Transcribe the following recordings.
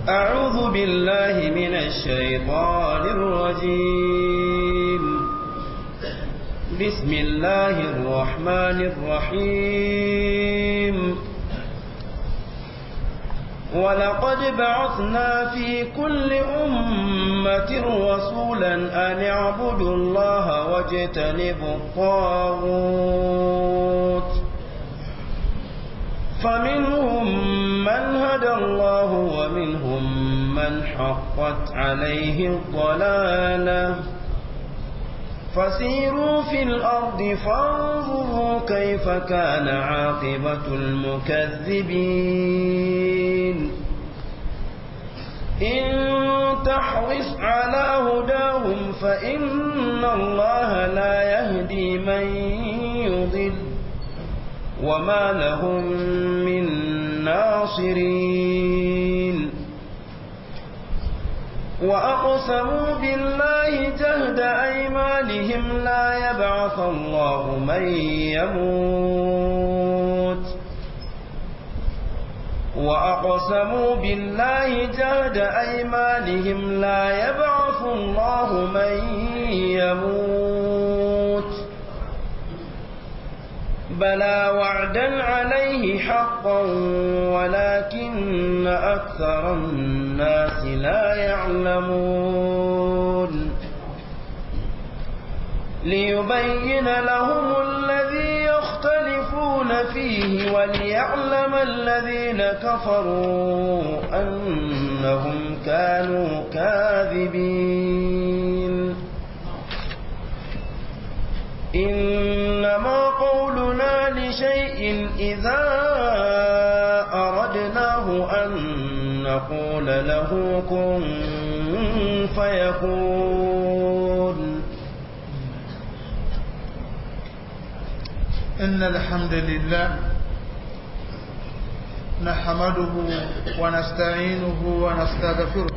أعوذ بالله من الشيطان الرجيم بسم الله الرحمن الرحيم ولقد بعثنا في كل أمة رسولا أن اعبدوا الله واجتنبوا الطاغوت فمنهم من هدى الله ومنهم من حقت عليه الضلالة فسيروا في الأرض فانظروا كيف كان عاقبة المكذبين إن تحرص على هداهم فإن الله لا يهدي من يضل وما لهم من ناصرين وأقسموا بالله جهد أيمانهم لا يبعث الله من يموت وأقسموا بالله جهد أيمانهم لا يبعث الله من يموت بلى وعدا عليه حقا ولكن أكثر الناس لا يعلمون ليبين لهم الذي يختلفون فيه وليعلم الذين كفروا أنهم كانوا كاذبين إنما قولنا لشيء إذا أردناه أن نقول له كن فيكون إن الحمد لله نحمده ونستعينه ونستغفره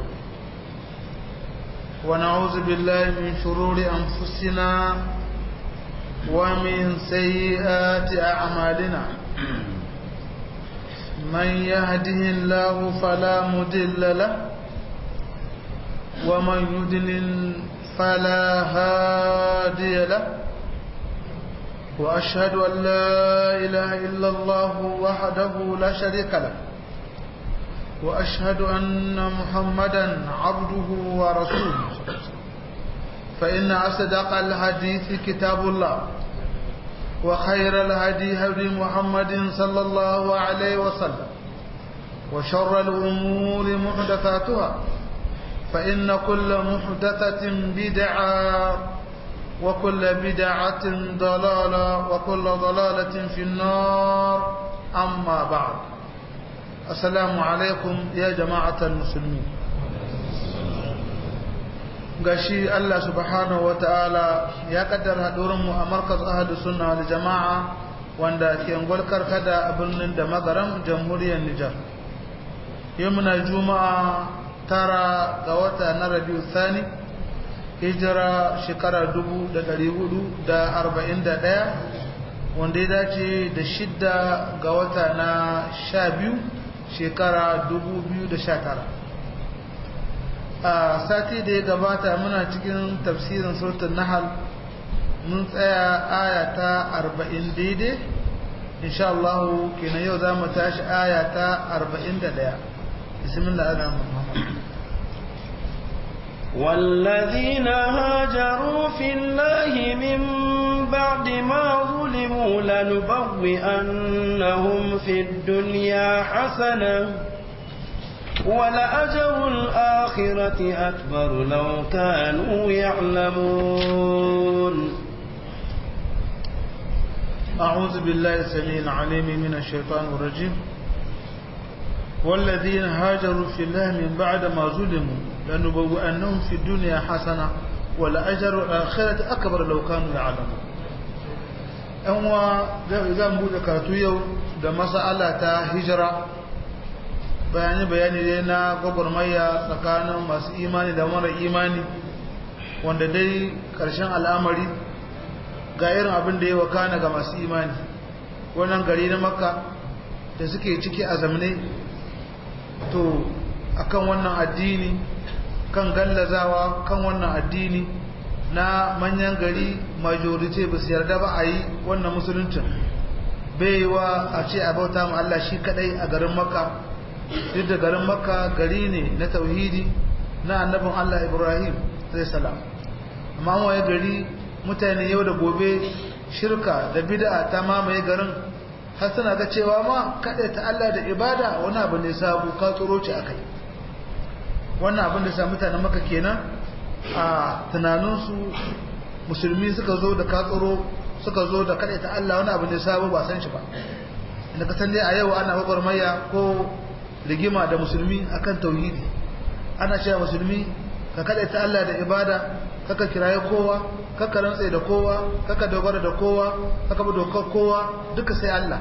ونعوذ بالله من شرور أنفسنا ومن سيئات أعمالنا من يهده الله فلا مدل له ومن يدلل فلا هادي له وأشهد أن لا إله إلا الله وحده لا شريك له وأشهد أن محمدا عبده ورسوله فإن أصدق الحديث كتاب الله وخير الهدي هدي محمد صلى الله عليه وسلم وشر الأمور محدثاتها فإن كل محدثة بدعة وكل بدعة ضلالة وكل ضلالة في النار أما بعد السلام عليكم يا جماعة المسلمين gashi Allah subhanahu ta'ala ya kaddara mu a markaz ahadu sunna wal jama'a wanda ke ngwalkar kada a birnin da magaram jamhuriyar Nijar yau muna juma'a tara ga wata na rabiu thani hijira shekara dubu da ɗari hudu da arba'in da ɗaya wanda ya dace da shidda ga wata na sha biyu shekara dubu biyu da sha tara a sati da ya gabata muna cikin tafsirin sautin nahal mun tsaya aya ta arba'in daidai insha Allah kenan yau za mu tashi aya ta arba'in da ɗaya bismillah ana muhammad والذين هاجروا في الله من بعد ما ظلموا لنبوئنهم في الدنيا حسنة ولأجر الآخرة أكبر لو كانوا يعلمون أعوذ بالله السميع العليم من الشيطان الرجيم والذين هاجروا في الله من بعد ما ظلموا لنبوئنهم في الدنيا حسنة ولأجر الآخرة أكبر لو كانوا يعلمون أنوا zan buɗe karatu yau da mas'ala ta hijira bayani bayani dai na gwagwarmaya tsakanin masu imani da mara imani wanda dai ƙarshen al'amari ga irin abin da ya wakana ga masu imani wannan gari na makka da suke ciki a zamane to akan wannan addini kan gallazawa kan wannan addini na manyan gari majority ba su yarda ba a yi wannan musuluncin baiwa a ce a bauta ma Allah shi kadai a garin makka duk da garin makka gari ne na tauhidi na annabin Allah Ibrahim zai salam amma waye gari mutane yau da gobe shirka da bid'a ta mamaye garin har suna ga cewa ma kada ta Allah da ibada wani abu ne sabu ka tsoro ci akai wannan abin da sa mutanen maka kenan a tunaninsu musulmi suka zo da ka tsoro suka zo da kada ta Allah wani abu ne sabu ba san shi ba inda ka san dai a yau ana gwagwarmaya ko rigima da musulmi akan tauhidi ana cewa musulmi ka kada ta Allah da ibada kaka kiraye kowa kaka rantsa da kowa kaka dogara da kowa kaka bi dokar kowa duka sai Allah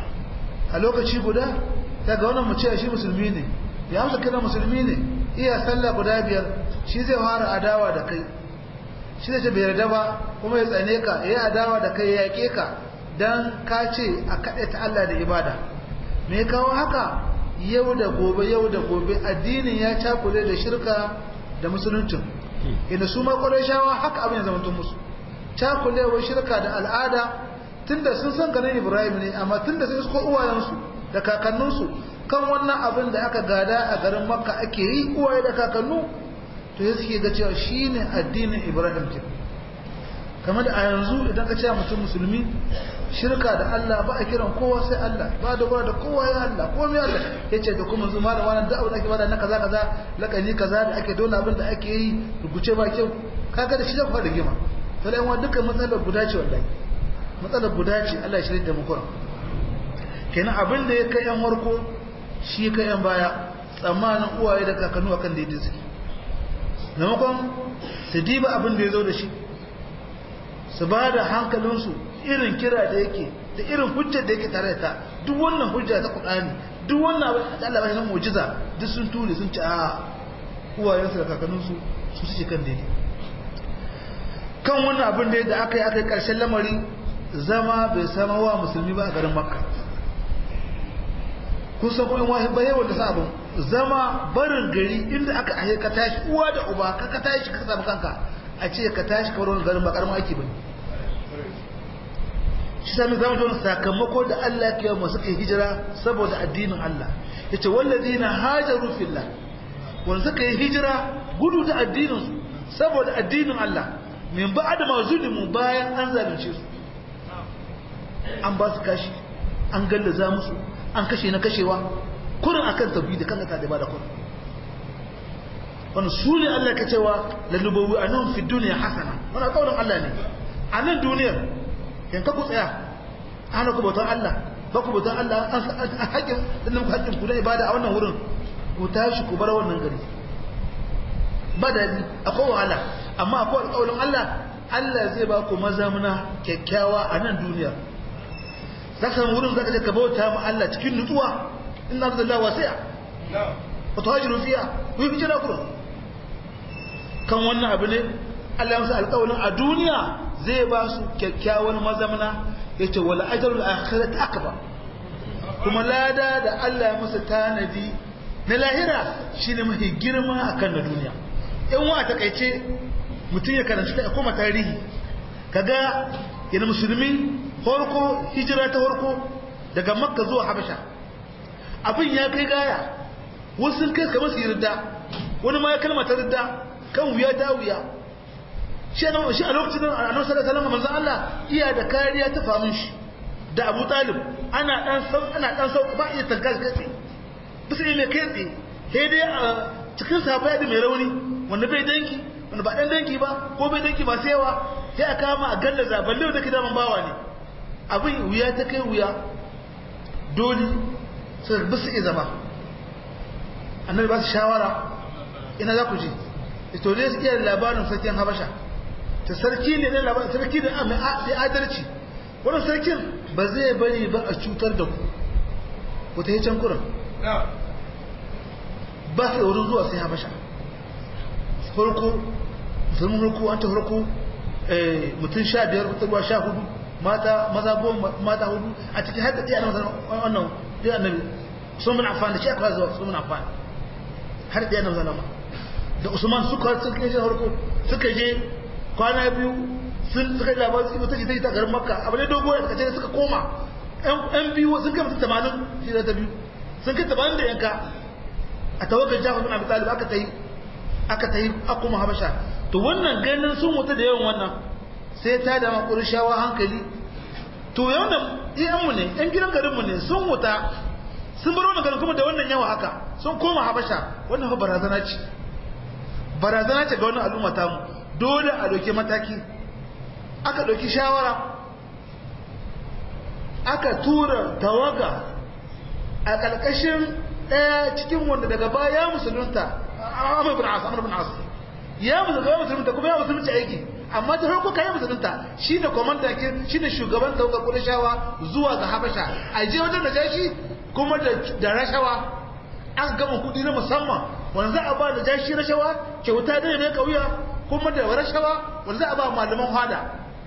a lokaci guda daga wannan mu ce shi musulmi ne ya amsa kira musulmi ne iya sallah guda biyar shi zai fara adawa da kai shi zai ce bai yarda ba kuma ya tsane ka ya adawa da kai ya yake ka dan ka ce a kaɗe ta Allah da ibada me kawo haka yau da gobe yau da gobe addinin ya cakule da shirka da musuluncin inda su ma shawa haka abin ya zama tun musu cakulewar shirka da al'ada tunda sun san ganin ibrahim ne amma tunda sun isko uwayensu da kakanninsu kan wannan abin da aka gada a garin makka ake yi uwaye da kakannu to ya suke ga cewa shine addinin ibrahim ke kamar da a yanzu idan ka ce mutum musulmi shirka da Allah ba a kiran kowa sai Allah ba da ba da kowa ya Allah ko mai Allah yace da kuma zuma da wannan da'awa da ake bada na kaza kaza lakani kaza da ake dole abin da ake yi rubuce ba kyau kaga da shi zaka fara gima to dai wannan dukkan matsalar guda ce wallahi matsalar guda ce Allah ya shirye da mu kuran kenan abin da ya kai yan warko shi kai yan baya tsammanin uwaye da kakannu akan daidai suke maimakon su diba abin da ya zo da shi su ba da hankalinsu irin kira da yake da irin hujjar da yake tare da ta duk wannan hujja ta Qur'ani duk wannan abin da Allah ba shi mu'jiza duk sun ture sun ci a uwayensu da kakanninsu su suke kan daidai kan wannan abin da aka yi aka yi karshen lamari zama bai sama wa musulmi ba a garin Makka kun san kuma wahi ba yawan da sa abin zama barin gari inda aka ahe ka tashi uwa da uba ka ka tashi ka samu kanka a ce ka tashi ka wurin garin ba karamin aiki bane shi sami zama don sakamako da Allah ke masu kai hijira saboda addinin Allah ya ce wallazi na hajaru fillah wanda suka yi hijira gudu da addininsu saboda addinin Allah min ba da mazulimu bayan an zalunce su an ba su kashi an gallaza musu an kashe na kashewa kurin akan tauhidi kan ta da ba da kurin wannan su ne Allah ka cewa lalubawi anun fi duniya hasana wannan kaurin Allah ne a nan duniyar yanka ku tsaya ana ku bautar Allah ba ku bautar Allah an haƙin sannan ku haƙin ku na ibada a wannan wurin ku tashi ku bar wannan gari ba da akwai wahala amma akwai alƙawarin Allah Allah zai ba ku mazamuna kyakkyawa a nan duniya za ka samu wurin za ka je ka bauta ma Allah cikin nutsuwa inna lillahi wasi'a wa tuhajiru fiha ku yi hijira kurum kan wannan abu ne Allah ya musu alƙawarin a duniya zai ba su kyakkyawan mazamna ya ce wala ajarul akhirat akbar kuma lada da Allah ya musu tanadi na lahira shine mafi girma akan na duniya in wa takaice mutum ya karanci ta koma tarihi kaga yana musulmi horko hijira ta horko daga makka zuwa habasha abin ya kai gaya wasu kai kamar su yarda wani ma ya kalma ta yarda kan wuya ta wuya shi a lokacin da annabi sallallahu alaihi wasallam manzo Allah iya da kariya ta famin shi da Abu Talib ana dan sau ana dan sau ba iya tanka kai bisa ne kai tsaye sai dai a cikin sahabbai da mai rauni wanda bai danki wanda ba dan danki ba ko bai danki ba sai yawa sai a kama a gallaza balle da kidaman bawa ne abin wuya ta kai wuya dole sai bisa iya zama annabi ba su shawara ina za ku je ito ne su iya labarin sarkin habasha ta sarki ne na labarin sarki ne mai adalci wannan sarkin ba zai bari ba a cutar da ku ku ta yi can kuran ba su wurin zuwa sai habasha farko musulmin farko an ta farko mutum sha biyar ruwa sha hudu mata maza goma mata hudu a cikin hadda ɗaya na wannan ɗaya annabi sun mun amfani da shi akwai zuwa sun mun amfani har da yana zalama da usman suka suka je harko suka je kwana biyu sun suka yi labarin su ta ta garin makka abu ne dogo ya kace suka koma yan biyu sun kai mutum tamanin shi da ta biyu sun kai tamanin da yanka a tawagar jafar bin abi talib aka ta yi aka ta yi akuma habasha to wannan ganin sun mutu da yawan wannan sai ta da makuri shawa hankali to yawan da iyanmu ne yan gidan garinmu ne sun wuta sun bar wannan garin kuma da wannan yawa haka sun koma habasha wannan fa barazana ce barazana ce ga wannan al'umma ta mu dole a dauke mataki aka dauki shawara aka tura tawaga a ƙarƙashin ɗaya cikin wanda daga baya musulunta Amr bin As Amr bin As ya musulunta musulunta kuma ya musulunta aiki amma ta farko kai musulunta shine komanda ke shine shugaban tawagar Qurayshawa zuwa ga Habasha a je wajen Najashi kuma da da rashawa an gama kudi na musamman wanda za a ba da jashi rashawa kyauta da ne kauya kuma da rashawa wanda za a ba malaman hada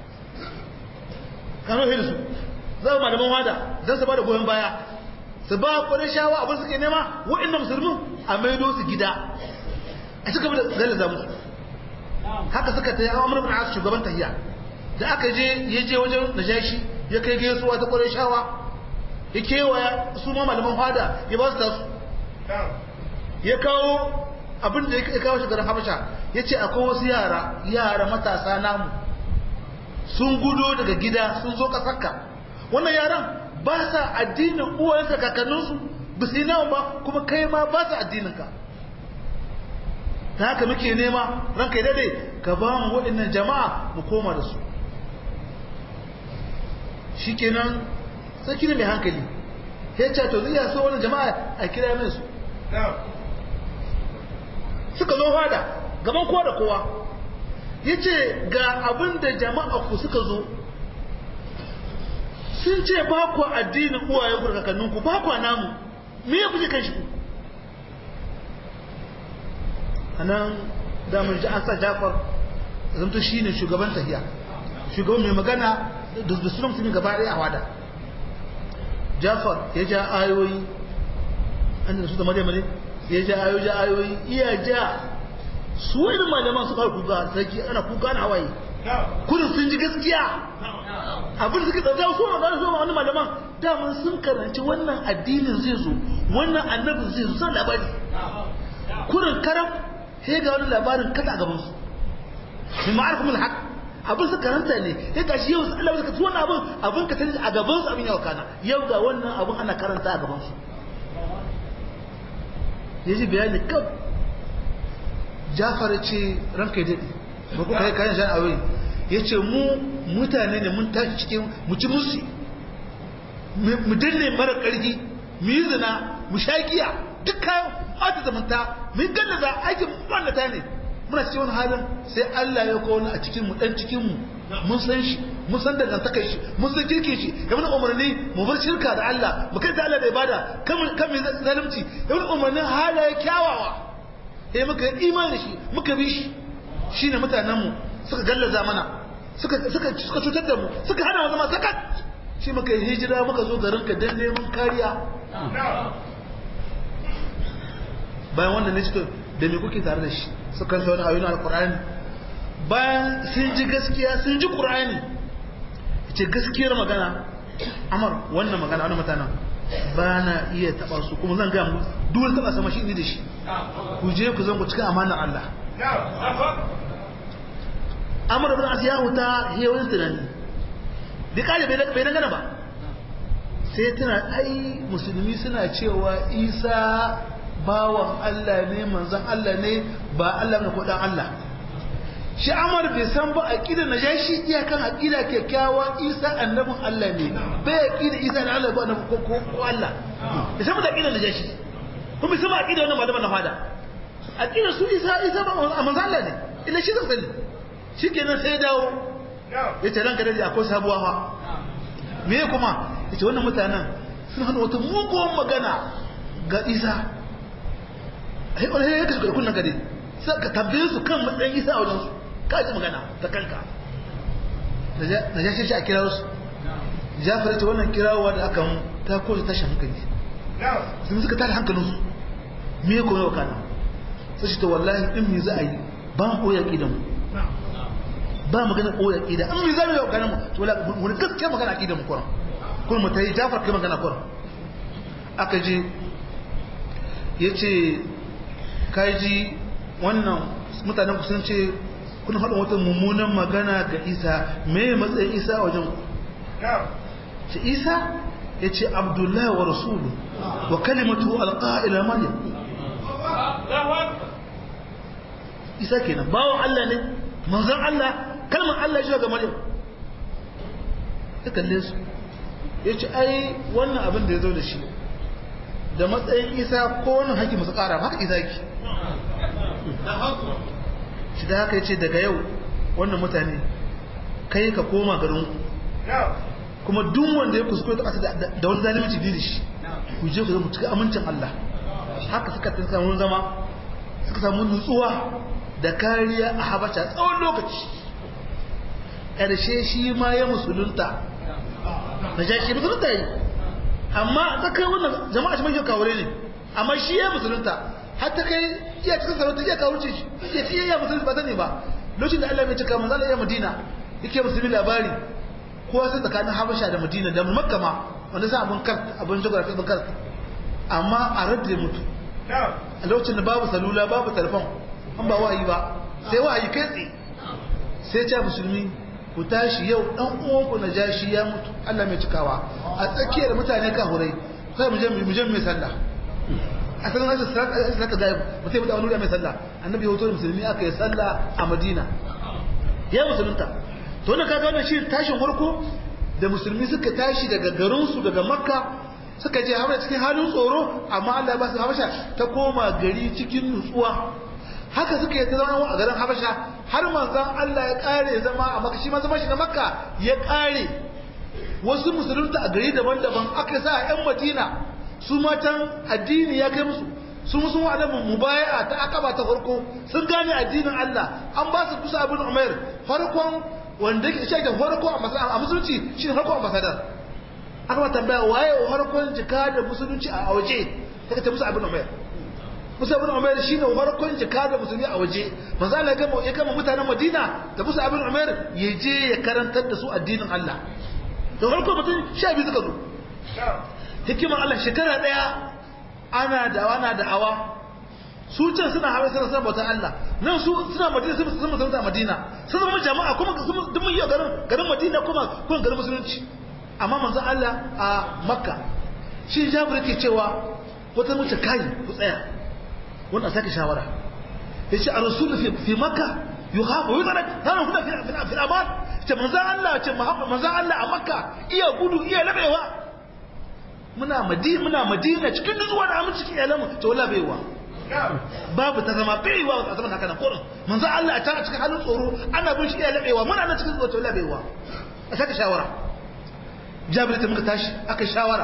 kano hilsu za a malaman hada don su ba da goyon baya su ba Qurayshawa abin suke nema waɗannan musulmin a maido su gida a cika da zalaza musu haka suka ta yi amur bin as shugaban tahiya da aka je ya je wajen najashi ya kai gaisuwa ta Qurayshawa ya kewaya su ma malaman fada ya ba su tasu ya kawo abin da ya kawo shigarar habasha ya ce akwai wasu yara yara matasa namu sun gudo daga gida sun zo kasarka wannan yaran ba sa addinin uwayensa kakanninsu ba su yi nawa ba kuma kai ma ba sa addininka ta haka muke nema ranka yi dade ka ba mu waɗannan jama'a mu koma da su shi kenan sarki ne mai hankali ya ce to zai so wani jama'a a kira min su suka zo fada gaban kowa da kowa ya ce ga abin da jama'a ku suka zo sun ce ba ku addinin uwayen ku kakanninku ba ku namu me ya kuje kan shi ku a nan damar ji an sa jafar zamto shi ne shugaban tahiya shugaban mai magana da sunan musulmi gaba ɗaya a wada jafar ya ja ayoyi an da su da maryam ne ya ja ayoyi ja ayoyi iya ja su wani malaman su fara kuka sarki ana kuka na hawaye kudin sun ji gaskiya abin suka tsada su ma gane su ma wani malaman daman sun karanci wannan addinin zai zo wannan annabin zai zo san labari kudin karam sai ga wani labarin kada a gaban su min ma'arifin haq abin su karanta ne sai ga shi yau Allah ya kace wannan abin abin ka tani a gaban su abin yau kana yau ga wannan abin ana karanta a gaban su yaji bayani kaf Jafar ce ranka dade ba ku kai kayan shan awai yace mu mutane ne mun tashi cikin mu ci musu mu danne mara karfi mu yi zina mu shagiya duk kayan ɓata zamanta mu yi gallaza aikin ɓannata ne muna cikin wani halin sai Allah ya kawo a cikin mu dan cikin mu mun san shi mun san dangantakar shi mun san kirkin shi ya mana umarni mu bar shirka da Allah mu kai da Allah da ibada kan kan mai zalunci ya mana umarnin halaye kyawawa eh muka yi imani shi muka bi shi shine mutanen mu suka gallaza mana suka suka suka cutar da mu suka hana mu zama sakat shi muka yi hijira muka zo garin ka dan neman kariya bayan wannan ne suka da me kuke tare da shi suka sa wani ayoyin alqur'ani bayan sun ji gaskiya sun ji qur'ani ce gaskiyar magana amar wannan magana wannan mutanen ba na iya taba su kuma zan ga mu dole taba sama shi ne da shi ku je ku zan ku cika amanar Allah amar ibn as ya huta ya wani tunani bi kare bai bai dangana ba sai tana ai musulmi suna cewa Isa bawan Allah ne manzon Allah ne ba Allah ne ko dan Allah shi Amar bai san ba aqida najashi iyakan aqida kyakkyawa Isa annabin Allah ne bai aqida Isa ne Allah ba annabi ko ko Allah bai san ba aqida najashi kuma bai san ba aqida wannan malaman na fada aqida su Isa Isa ba manzon Allah ne illa shi zai shikenan sai dawo yace ranka dade akwai sabuwa fa me kuma yace wannan mutanen sun hana wata mugun magana ga Isa ai wani ya kasu kunnan gade sai ka tambaye su kan matsayin isa a wajensu ka ji magana ta kanka na ja shi a kira su jafar ce wannan kirawa da aka ta kowace tashi hankali sun suka tada hankalinsu me ya kuma yau kana sai shi ta wallahi in mi za a yi ba mu koya kidan mu ba magana koya kida in mi za mu yi magana mu to la wani gaskiya magana kidan mu kuran kuma mu tayi Jafar kai magana kuran aka je yace kai ji wannan mutanen ku sun ce kun haɗa wata mummunan magana ga Isa me matsayin Isa a wajen ce Isa yace Abdullahi wa rasulu wa kalimatu alqa ila Maryam Isa kenan bawon Allah ne manzon Allah kalmar Allah shi ga Maryam ya kalle su ya ce ai wannan abin da ya zo da shi da matsayin isa ko wani haƙi masu ƙara haka isa ki shi da haka ya ce daga yau wannan mutane kai ka koma garin kuma duk wanda ya kuskure ta ƙasa da wani zalimci biyu da shi ku je ku zama cikin amincin Allah haka suka ta samu zama suka samu nutsuwa da kariya a habasha tsawon lokaci ƙarshe shi ma ya musulunta na ja shi musulunta yi amma ta kai wannan jama'a shi mai kawure ne amma shi ya musulunta har ta kai iya cikin sarauta iya kawurce shi iya iya iya musulunta ba sani ba lokacin da Allah mai cika manzo Allah ya Madina yake musulmi labari kowa sai tsakanin Habasha da Madina da Makka ma wanda sai abun kar abun geography abun kar amma a radda mutu a lokacin da babu salula babu telefon an ba wa'ayi ba sai wa'ayi kai tsaye sai ce musulmi ku tashi yau dan uwanku na jashi ya mutu Allah mai cikawa a tsakiyar mutane ka hurai sai mu je mu je mai sallah a sanin rashin salata da mu sai mu da wani mai sallah annabi ya hoto musulmi aka yi sallah a Madina ya musulunta to ne kaga wannan shi tashin farko da musulmi suka tashi daga garin su daga Makka suka je Habasha cikin halin tsoro amma Allah ya ba su Habasha ta koma gari cikin nutsuwa haka suka yi ta zama a garin Habasha har manzon Allah ya kare zama a Makka shi ma zama shi na Makka ya kare wasu musulunta a gari daban-daban aka sa ƴan Madina su matan addini ya kai musu su musu wa annabi mubaya'a ta akaba ta farko sun gane addinin Allah an ba su kusa abin Umair farkon wanda yake shi da farko a musulunci shi ne farkon ambassador aka ba tambaya waye farkon jika da musulunci a waje take ta musu abin Umair Musa ibn Umair shine farkon jika da musulmi a waje manzo Allah ya gama ya kama mutanen Madina da Musa ibn Umair ya je ya karantar da su addinin Allah da farko mutum sha biyu suka zo hikimar Allah shekara daya ana da ana da awa su can suna hawa suna suna bautar Allah nan su suna Madina sun sun musulunta Madina sun zama jama'a kuma duk mun yi garin garin Madina kuma kuma garin musulunci amma manzo Allah a Makka shi Jabir yake cewa wata mace kai ku tsaya wanda sake shawara yace a rasul fi fi makka yuhabu yuzarak hana kuna fi fi fi aman ce manzo Allah ce manzo Allah a makka iya gudu iya labewa muna madina muna madina cikin nutsuwa da aminci cikin iyalanmu to wala baiwa babu ta zama baiwa a zaman haka nan kurin manzo Allah a tana cikin halin tsoro ana bin shi iya labewa muna nan cikin tsoro to wala baiwa a sake shawara Jabir ta muka tashi aka shawara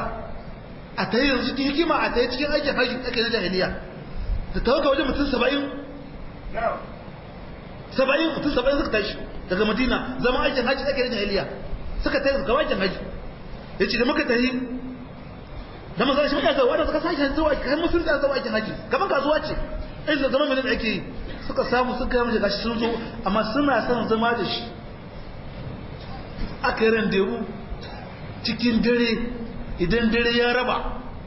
a tayi yanzu cikin hikima a tayi cikin aikin haji ake na jahiliya da tawaga wajen mutum saba'in saba'in mutum saba'in suka tashi daga madina zama aikin hajji ake da jahiliya suka tashi gaba aikin hajji ya ce da muka tahi da maza shi muka zuwa da suka sashi zuwa kai musulun da zuwa aikin hajji kamar kasuwa ce in da zama mai da ake yi suka samu suka yi gashi sun zo amma suna son zama da shi aka yi randewu cikin dare idan dare ya raba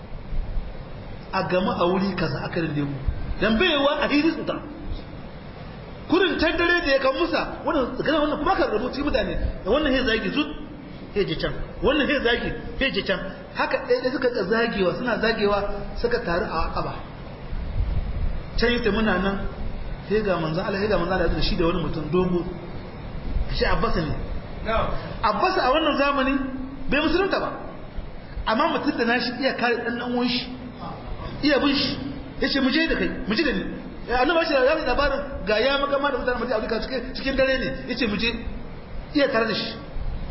a gama a wuri kaza aka randewu dan baiwa a hiri su ta kurin can dare da ya kan musa wannan tsakanin wannan kuma ka rubuci mutane da wannan he zagi zut he je can wannan he zagi he je can haka ɗaya da suka zagewa suna zagewa suka taru a akaba can yi muna nan sai ga manzo Allah sai ga manzo Allah da shi da wani mutum dogo shi Abbas ne Abbas a wannan zamani bai musulunta ba amma mutum da nashi iya kare dan dan uwan shi iya bin shi yace mu je da kai mu je da ni annabi shi ya labarin ga ya magama da mutanen Madina Afirka cikin cikin dare ne yace mu je iya tare da shi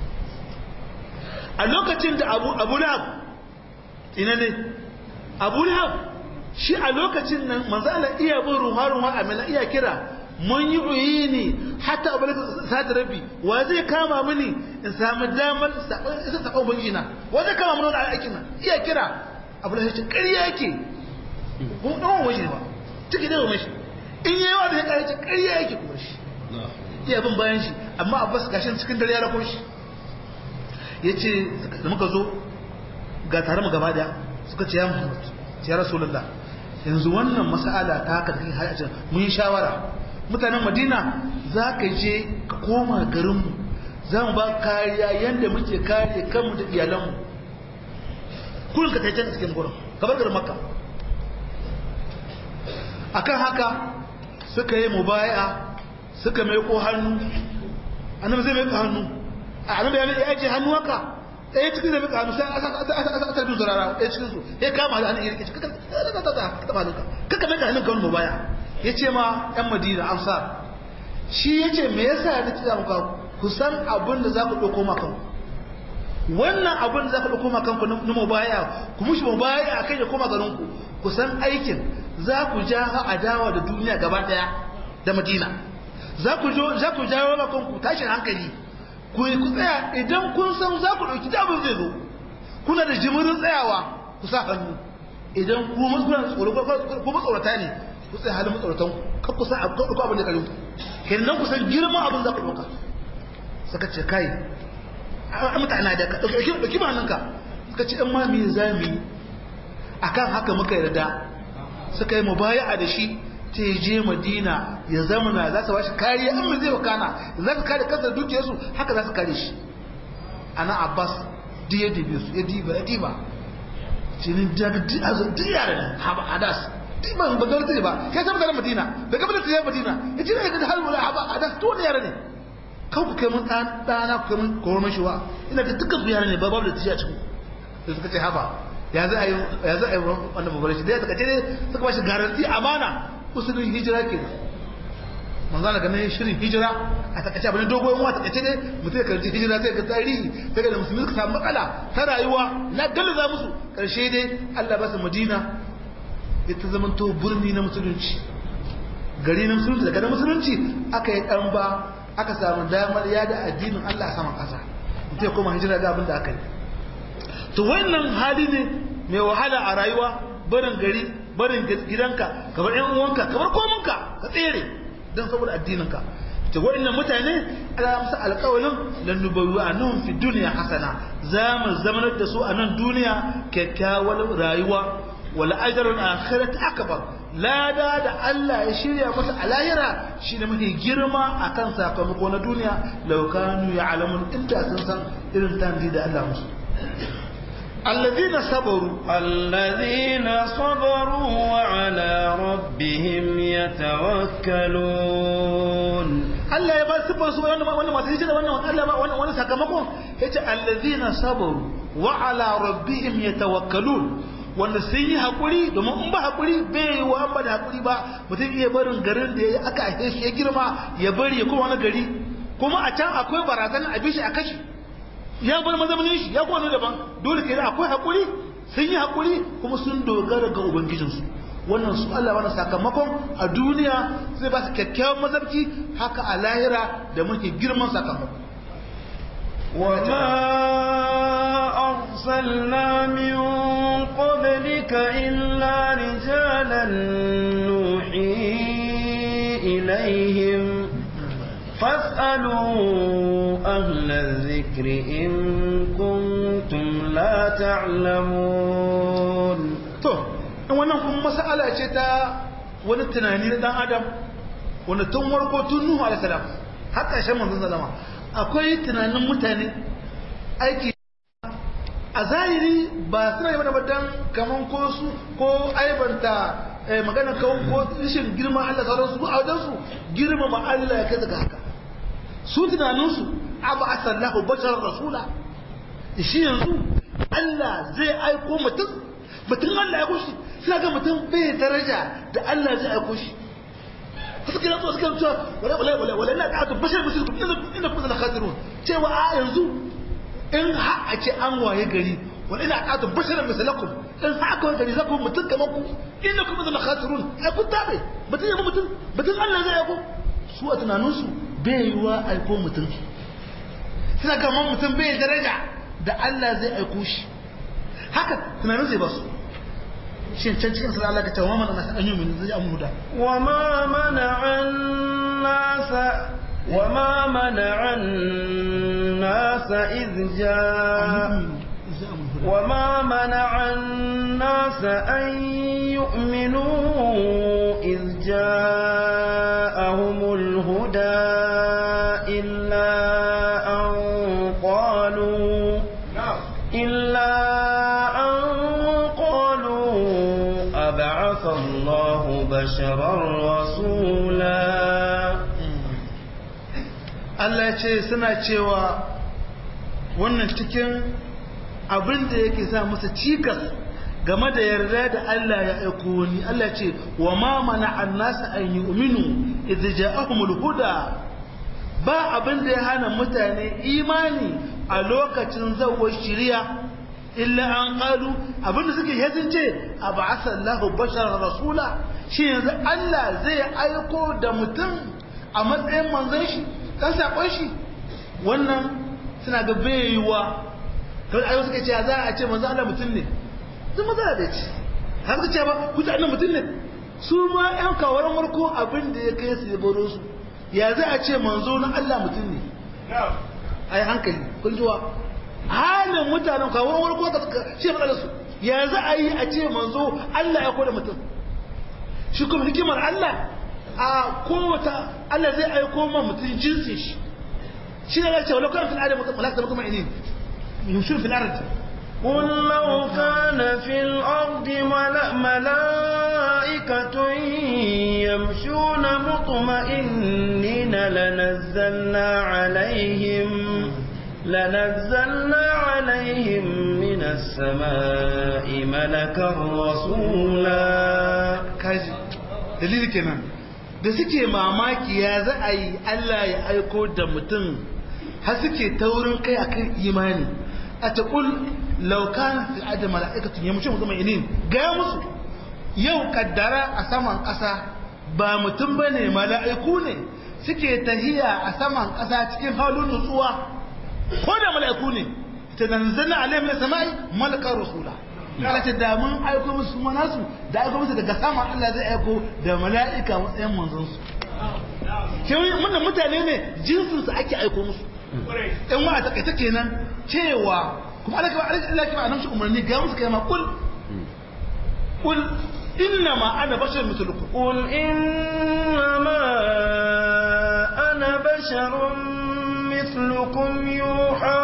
a lokacin da Abu Abu Lahab ina ne Abu Lahab shi a lokacin nan manzo Allah iya bin ruwa ruwa amina iya kira mun yi uyini hatta abu sa'ad rabbi wa zai kama mini in samu damar isa taɓa ubangijina wa zai kama mini wani aikin nan iya kira abu da shi ƙarya yake ko ɗan wani ne ba ciki da wani shi ce ƙarya yake kuma shi iya bin bayan shi amma abbas gashin cikin dare ya rako shi ya ce da muka zo ga tare mu gaba daya suka ce ya muhammad ya rasulullah yanzu wannan mas'ala ta haka da kai har a mun yi shawara mutanen madina za ka je ka koma garinmu za mu ba kariya yadda muke kare kanmu da iyalanmu kullum ka taicen cikin gurin kamar garin makka akan haka suka yi mubaya suka mai ko hannu annabi zai mai hannu a annabi ya ce hannu haka ɗaya cikin da muka hannu sai a sarfin zurara ɗaya cikin su ya kama da hannun irki kaka mai da hannun kawai mubaya ya ce ma ‘yan madina amsar shi ya ce me yasa ya nufi muka kusan abin da za ku ɗauko makan wannan abin da za ku ɗauko makan ku na mubaya ku mushi mubaya a kai da koma garinku kusan aikin za ku ja adawa da duniya gaba ɗaya da madina za ku jawo makan ku tashin hankali ku ku tsaya idan kun san za ku ɗauki da abin zai zo kuna da jimirin tsayawa ku sa hannu idan ku matsorata ne ku tsaye halin matsauratan kan ku san abin abin da kalin kenan ku san girman abin za ku ɗauka suka ce kai a mutane da ka ɗauki ba ka suka ce ɗan mami za mu yi a kan haka muka yarda suka yi mubaya da shi ta je madina ya zamana za su bashi kariya an mai zai wakana za su kare kasar dukiyarsu haka za su kare shi ana abbas duk ya dibe su ya diba ya diba cinin daga duk yare ne hadas ban ba zai ba kai san mutanen Madina da gaban da Madina yace ne ga har wala haba a da to ne yare ne kan ku kai mun dan dana ku kai mun koron shi wa ina da dukkan su yare ne ba babu da tiya cikin sai suka ce haba ya za a yi ya za a yi wannan babbar shi dai suka ce ne suka ba shi garanti amana usulun hijira kenan manzo Allah ganin shirin hijira a takaice abin dogon wa takaice ne mutum ya karanci hijira sai ga tarihi sai ga musulmi suka samu matsala ta rayuwa na galiza musu karshe dai Allah ba su Madina ita zaman to birni na musulunci gari na musulunci daga na musulunci aka yi ɗan ba aka samu damar yada addinin Allah a saman ƙasa mutum ya koma hijira ga abin da aka yi to wannan hali ne mai wahala a rayuwa barin gari barin gidanka kamar ƴan uwanka kamar kominka ka tsere don saboda addininka to waɗannan mutane ana musu alƙawalin lannubawi a nan fi duniya hasana za mu zamanar da su a nan duniya kyakkyawar rayuwa wal ajrul akhirati akbar lada da Allah ya shirya masa a lahira shine mafi girma akan sakamako na duniya law kanu ya'lamun inda sun san irin tanzi da Allah musu الذين صبروا الذين صبروا وعلى ربهم يتوكلون Allah ya ba su ba su wannan wannan masu hijira wannan Allah ba wannan wannan sakamakon yace allazina sabaru wa ala rabbihim yatawakkalun wanda sun yi haƙuri domin in ba haƙuri bai yi wa ba da haƙuri ba mutum iya barin garin da ya aka ake shi ya girma ya bari ya kuma wani gari kuma a can akwai barazan a bishi a kashi ya bar mazaunin shi ya kuma daban dole kenan akwai haƙuri sun yi haƙuri kuma sun dogara ga ubangijinsu wannan su Allah wani sakamakon a duniya zai ba su kyakkyawan mazarki haka a lahira da muke girman sakamako وما أرسلنا من قبلك إلا رجالا نوحي إليهم فاسألوا أهل الذكر إن كنتم لا تعلمون to in wannan kuma mas'ala ce ta wani tunani na dan adam wanda tun warko tun nuhu alaihi salam har ƙarshen manzon sallama akwai tunanin mutane aiki a zahiri ba suna yi mana dan kaman ko su ko aibanta magana kawo ko rashin girman Allah sauran su a wajen su girmama Allah ya kai daga haka su tunaninsu abu asallahu bashar rasula shi yanzu Allah zai aiko mutum mutum Allah ya aiko shi suna ga mutum bai daraja da Allah zai aiko shi suka yi suka yi cewa wala wala wala wala ina ka bashar musulku ina kuma da khatirun cewa a yanzu in ha a ce an waye gari wala ina ka bashar musulkum in ha aka waye gari za ku mutum kamar ku ina kuma da khatirun ai kun tabe mutum ya mutum mutum Allah zai aiko su a tunaninsu bai yiwa aiko mutum suna kamar mutum bai daraja da Allah zai aiko shi haka tunanin zai ba su shi can cikin sura Allah ka tawa mana an yi min zai amu da وما منع منع الناس إذ جاء وما منع الناس أن يؤمنوا إذ جاءهم الهدى إلا أن قالوا إلا أن قالوا أبعث الله بشرا رسولا Allah ce suna cewa wannan cikin abin da yake sa masa cikas game da yarda da Allah ya aiko ni Allah ce wa ma mana annasa an yu'minu idh ja'ahumul huda ba abin da ya hana mutane imani a lokacin zawar shiriya illa an qalu abin da suke yazin ce ab'atha Allahu basharan rasula shi yanzu Allah zai aiko da mutum a matsayin manzon shi dan sakon shi wannan suna ga baiwa kawai ayo suka ce za a ce manzo Allah mutum ne sun maza da ce har suka ce ba ku ta annan mutum ne su ma yan kawaran warko abin da ya kai su ya baro su ya za a ce manzo na Allah mutum ne ai hankali kun jiwa halin mutanen kawaran warko da suka ce matsalar su ya za a yi a ce manzo Allah ya koda mutum shi kuma hikimar Allah a kowata Allah zai aiko ma mutum jinsin shi shi ne ya ce walau kana fil adam malaka kuma inin يمشون في الأرض قل لو كان في الأرض ملأ ملائكة يمشون مطمئنين لنزلنا عليهم لنزلنا عليهم من السماء ملكا رسولا كاجي دليل كمان da suke mamaki ya za a yi Allah ya aiko da mutum har suke taurin kai akan imani a taƙul laukana fi adam mala'ikatun ya mutum zama inin gaya musu yau kaddara a saman ƙasa ba mutum ba ne mala'iku ne suke tahiya a saman ƙasa cikin halin nutsuwa ko da mala'iku ne ta zanzana alayhi min sama'i malakar rasula Allah ce da mun aiko musu kuma nasu da aiko musu daga sama Allah zai aiko da mala'ika matsayin manzon su kewi wannan mutane ne jinsin su ake aiko musu in wa a takaita kenan cewa kuma Allah kuma Allah kuma annabi shi umarni ga musu kai ma kul kul inna ma ana bashar mithlukum قل إنما أنا بشر مثلكم يوحى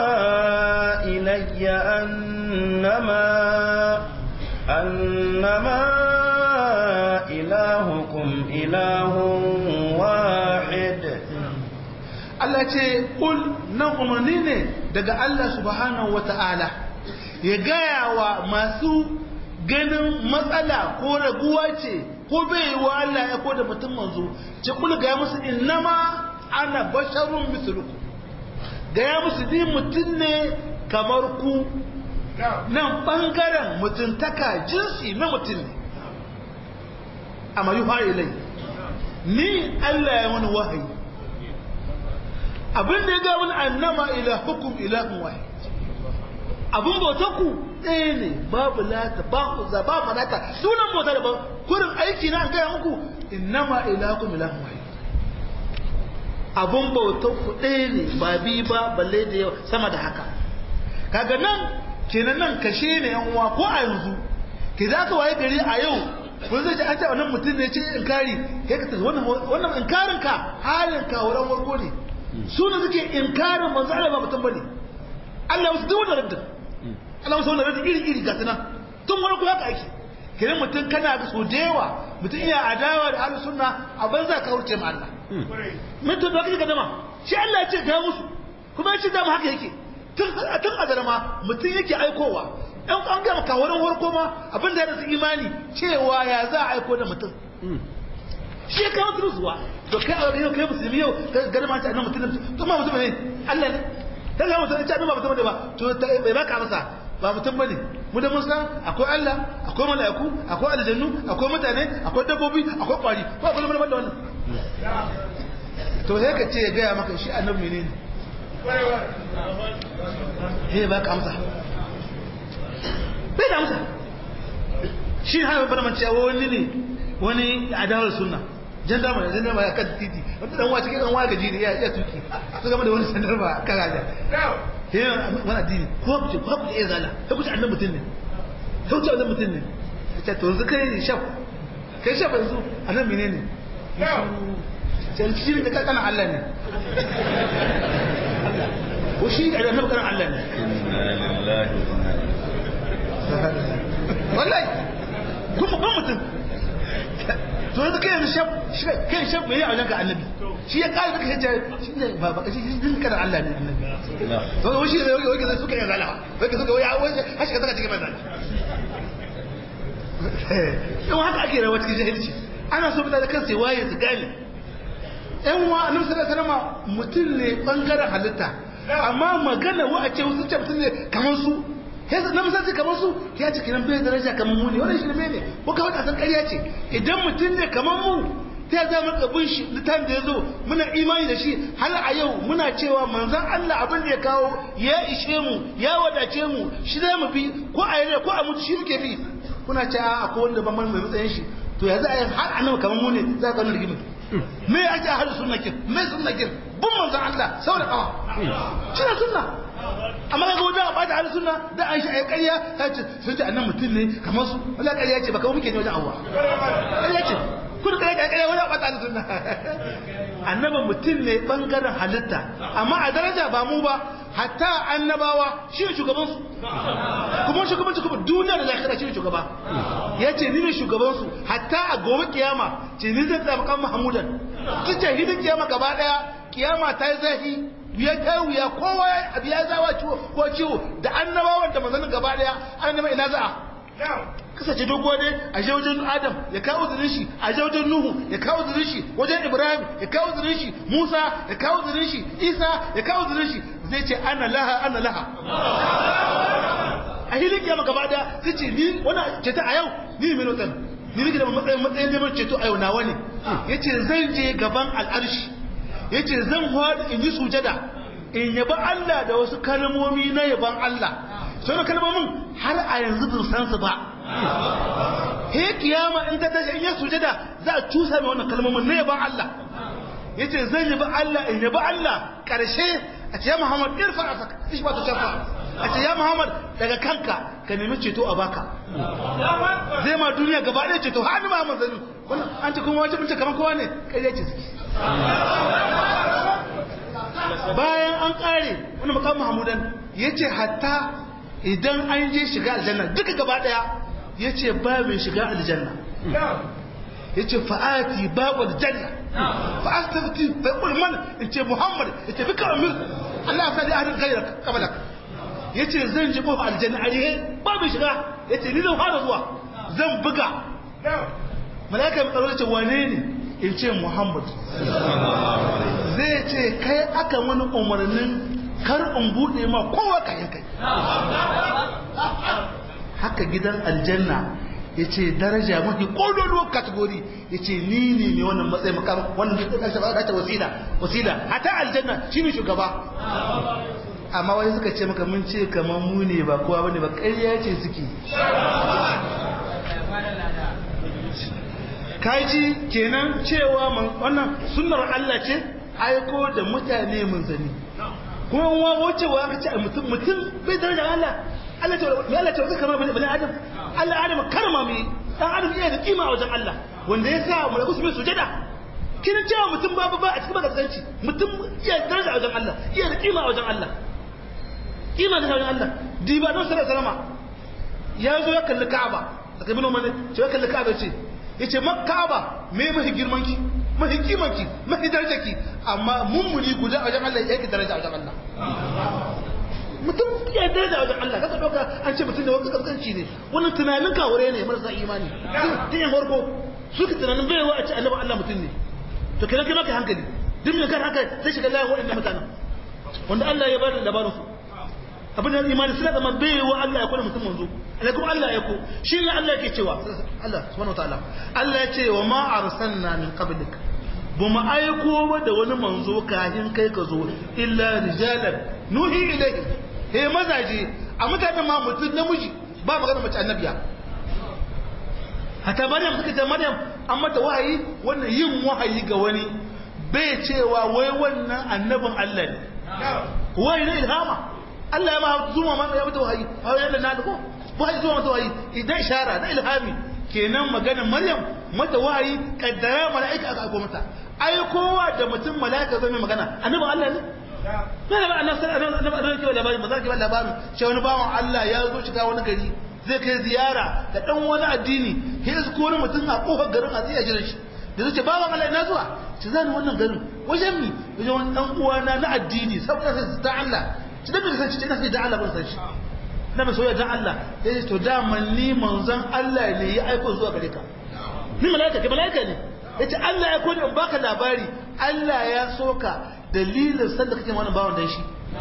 إلي أنما أنما إلهكم إله واحد Allah ce kul nan umarni ne daga Allah subhanahu wata'ala ya gaya wa masu ganin matsala ko raguwa ce ko bai yi wa Allah ya ko da mutum manzo ce kul gaya musu innama ana basharun mislukum gaya musu ni mutum ne kamar ku nan bangaren mutuntaka jinsi na mutum ne amma yi ilai ni Allah ya wani wahayi abin da ya ga wani annama ila hukum ilahun wahid abin bauta ku ɗaya ne babu lata ba ku za ba manata sunan bauta da ba kurin aiki na an gaya muku innama ilahukum ilahun wahid abin bauta ku ɗaya ne ba bi ba balle da yawa sama da haka kaga nan kenan nan kashe ne yan uwa ko a yanzu ke za ka waye gari a yau ko zai ji an ce wannan mutum ne ce inkari kai ka tafi wannan wannan inkarin ka halin ka wurin warko ne su ne suke inkarin manzo Allah ba mutum bane Allah wasu duk wannan raddin Allah wasu wannan raddin iri iri ga tana tun wani ko haka ake kiran mutum kana ga so da yawa mutum iya adawa da ahlus sunna a banza ka wuce ma Allah mutum da kake gadama shi Allah ya ce ga musu kuma ya ce da haka yake tun tun azarma mutum yake aikowa ɗan an gama kawarin warko ma abin da ya rasu imani cewa ya za a aiko da mutum shi ya kawo turuzuwa to kai a yau kai musulmi yau gari ma ta annan mutum to ma mutum ne Allah ne ta ga mutum ta ba mutum ne ba to bai baka masa ba mutum bane mu da musa akwai Allah akwai mala'iku akwai aljannu akwai mutane akwai dabbobi akwai kwari ko akwai mun da wannan to sai ka ce ya gaya maka shi annabi ne he baka amsa bai da amsa shi ne hana bana mace wani ne wani adawar sunna jandarma da jandarma ya kan titi wata dan wace kan waya gaji ne ya iya tuki su gama da wani sandarma kan gaja sai wani addini ko ku ce ko ku iya zala sai ku ce annan mutum ne sai ku ce annan mutum ne ta to yanzu kai shaf kai shaf yanzu annan menene sai shi ne kana Allah ne ko shi da annabi kana Allah ne inna lillahi wa inna ilaihi wallahi kuma ban mutum to yanzu kai yanzu shaf kai shaf bai yi a wajen ka annabi shi ya kare duka hijja shi ne ba ba shi din kana Allah ne annabi to wai shi ne wai ke suka yi zalama wai ke suka wai wai har shi ka saka cikin bazan in haka ake rawa cikin jahilci ana so mutane kan sai waye su gane yan uwa annabi sallallahu alaihi wasallam mutum ne bangaren halitta amma magana wa a ce wasu ce mutum ne kamar su sai na misali kamar su ya ce kiran bai daraja kamar mu ne wannan shi ne ko kawai a san ƙarya ce idan mutum ne kamar mu ta za mu kabin shi litan da ya zo muna imani da shi har a yau muna cewa manzon Allah abin da ya kawo ya ishe mu ya wadace mu shi za mu bi ko a yare ko a mutu shi muke bi kuna ce a akwai wanda ban mai matsayin shi to yanzu a yi har annabi kamar mu ne za ka nuna rigimin me ake a hada sunna kin me sunna kin bin manzon Allah saboda kawa shi ne sunna amma ga wajen a bata hada sunna da an shi a ƙarya ta ce sun ce annan mutum ne kamar su wala ƙarya ce ba kawai muke ne wajen Allah ƙarya ce kun ƙarya ƙarya ƙarya wajen a bata hada sunna annabi mutum ne bangaren halitta amma a daraja ba mu ba hatta annabawa shi ne shugabansu kuma shugabanci kuma duniya da zakira shi ne shugaba ya ce ni ne shugabansu hatta a gobe kiyama ce ni zai tsaye makan mahamudan tun ce hidin kiyama gaba daya kiyama ta yi zafi ya ta wuya kowa abu ya zawa ciwo ko ciwo da annabawan da manzannin gaba daya an nema ina za'a kasance dogo ne a je wajen adam ya kawo zirin shi a je wajen nuhu ya kawo zirin shi wajen ibrahim ya kawo zirin shi musa ya kawo zirin shi isa ya kawo zirin shi zai ce ana laha ana laha a hilin kiyama gaba da zai ce ni wani ceto a yau ni mai notan ni nake da matsayin matsayin neman ceto a yau nawa ne ya ce zan je gaban al'arshi ya ce zan hwada in yi sujada in yaba Allah da wasu kalmomi na yaban Allah sau da kalmomin har a yanzu bin san su ba he kiyama in ta tashi in ya sujada za a cusa mai wannan kalmomin na yaban Allah ya ce zan yaba Allah in yaba Allah ƙarshe a ce ya Muhammad irfa a saka ishi ba ta shafa a ce ya Muhammad daga kanka ka nemi ceto a baka zai ma duniya gaba ɗaya ceto har ni Muhammad zani wannan an ce kuma wajen bince kamar kowa ne ƙarya ce suke bayan an ƙare wani makam Muhammadan ya ce hatta idan an je shiga aljanna duka gaba ɗaya ya ce ba mai shiga aljanna ya ce fa'ati babu aljanna fa'astafti bai ulman in ce muhammad ya ce bika amir Allah sa da ahadin gairar kabalak ya ce zan ji kofa aljanna a rihe ba mai shiga ya ce ni zan fara zuwa zan buga malaka mai tsaro ya ce wane ne in ce muhammad zai ce kai aka wani umarnin kar in buɗe ma kowa kayan kai haka gidan aljanna ya ce daraja mafi ƙololuwar kategori ya ce ni ne mai wannan matsayi makam wannan da ƙarshe ba ta wasila wasila hata aljanna shi ne shugaba amma wani suka ce maka mun ce kamar mu ne ba kowa bane ba ƙarya ce suke kaji kenan cewa wannan sunnar Allah ce aiko da mutane mun zani kuma wa wace wa aka ce mutum mutum bai daraja Allah Allah ce me Allah ce wata kama bane Adam Allah Adam karma mai dan Adam yana da kima a wajen Allah wanda ya sa mu rabu su mai sujada kina cewa mutum babu ba a cikin magasanci mutum iya daraja a wajen Allah iya da kima a wajen Allah kima da wajen Allah diba don sallallahu alaihi wasallam ya zo ya kalli Ka'aba da kabino mane ce ya kalli Ka'aba ce yace Ka'aba me mahi girman ki mahi kiman ki mahi daraja ki amma mummuni guda a wajen Allah yake daraja a wajen Allah mutum ya daraja wajen Allah kaka doka an ce mutum da wani kaskanci ne wannan tunanin kawure ne marasa imani tun yin farko suka tunanin bai wa a ce annabi Allah mutum ne to kira kai maka hankali duk mai kan haka zai shiga layin waɗanda mutanen wanda Allah ya bada labarin su abin da imani suna zama bai wa Allah ya kula mutum manzo alaikum Allah ya ko shi ne Allah yake cewa Allah subhanahu wataala Allah ya ce wa ma arsalna min qablik ba mu aiko ba da wani manzo kafin kai ka zo illa rijalan nuhi ilayhi he mazaje a mutanen ma mutum namiji ba magana mace annabiya hatta maryam suka ce maryam an mata wahayi wannan yin wahayi ga wani bai cewa wai wannan annabin Allah ne wahayi na ilhama Allah ya ma zuma ma ya mata wahayi wahayi Allah na da ko wahayi zuma mata wahayi idan ishara na ilhami kenan maganar Maryam mata wahayi kaddara mala'ika aka aiko mata aikowa da mutum mala'ika zai mai magana annabin Allah ne na da annabi sallallahu alaihi wasallam ke labarin maza ke labarin shi wani bawan Allah ya zo shiga wani gari zai kai ziyara da dan wani addini sai su kore mutum a kofar garin a tsaye jiran shi da zai ce bawan Allah ina zuwa ci zani wannan garin wajen mi wajen wani dan uwana na addini saboda sai da Allah ci da bai san shi ina sai da Allah ban san shi na mai soyayya dan Allah sai to da ni manzon Allah ne ya aiko zuwa gare ka ni malaika ke malaika ne yace Allah ya kone in baka labari Allah ya soka dalilin sanda kake wannan bawan dan shi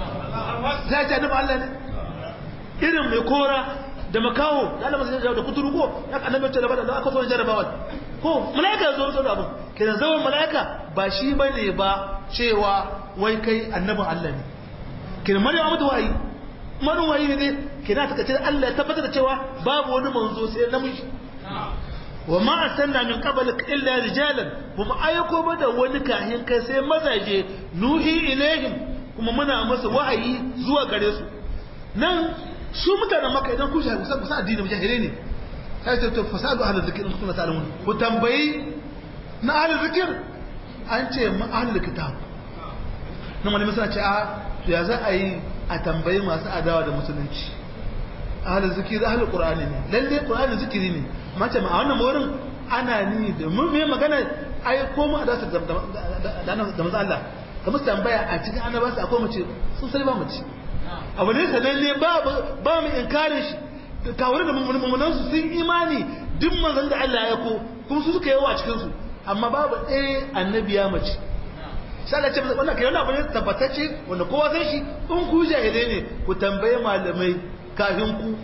za ta annabi Allah ne irin mai kora da makaho da Allah sai da kuturu ko ya annabi ta labara da aka zo jarabawa ko malaika ya zo zo da abun kenan zaman malaika ba shi bane ba cewa wai kai annabin Allah ne kenan Maryam Ahmadu wayi manin wayi ne kenan ta kace Allah ya tabbatar da cewa babu wani manzo sai namiji wa ma arsalna min qablik illa rijalan kuma ayyuko ba da wani kahin kai sai mazaje nuhi ilaihim kuma muna masa wahayi zuwa gare su nan su mutanen maka idan ku shahi kusa addini mujahire ne sai ta to fasadu ahlul zikr in kuntum ta'lamun ku tambayi na ahlul zikr an ce ma ahlul kitab nan wani misali ce a ya za a yi a tambayi masu adawa da musulunci ahlul zikr ahlul qur'ani ne lalle qur'ani zikiri ne mace ma a wannan wurin ana ni da mun me magana ai ko mu da da da manzo Allah kamar tambaya a cikin annabawa akwai mace sun sai ba mace abu ne sananne ba ba mu inkarin shi kawai da mummunan su sun imani duk manzon da Allah ya ko kuma su suka yawa a cikin su amma babu ɗaya annabiya mace sai Allah ya ce wannan kai wannan abu ne tabbatacce wanda kowa san shi in ku jahilai ne ku tambaye malamai kafin ku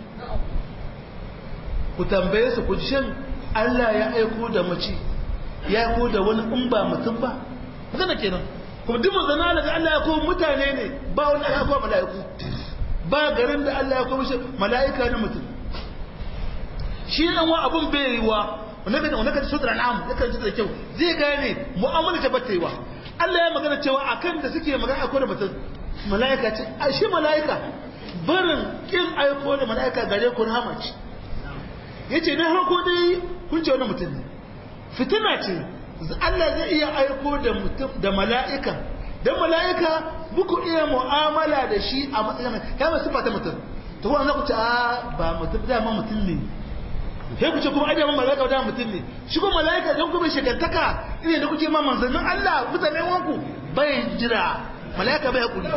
ku tambaye su ku shin Allah ya aiko da mace ya aiko da wani in ba mutum ba magana kenan kuma duk manzana daga Allah ya aiko mutane ne ba wani aka aiko mala'iku ba garin da Allah ya aiko mishi mala'ika na mutum shi nan wa abun bai yiwa wannan kan wannan kan sutra al'am yakan ji da kyau zai gane mu'amala ta bata yiwa Allah ya magana cewa akan da suke magana aiko da mutum mala'ika ce a shi mala'ika barin kin aiko da mala'ika gare ku rahama ce yace na harko dai kun ce wani mutum ne fitina ce Allah zai iya aiko da mutum da mala'ika dan mala'ika muku iya mu'amala da shi a matsayin ya ba sifa ta mutum to wannan ku ce a ba mutum da ma mutum ne sai ku ce kuma aje mala'ika da mutum ne shi kuma mala'ika dan kuma shekantaka ine da kuke ma manzannin Allah mutanen wanku bai jira mala'ika bai hakuri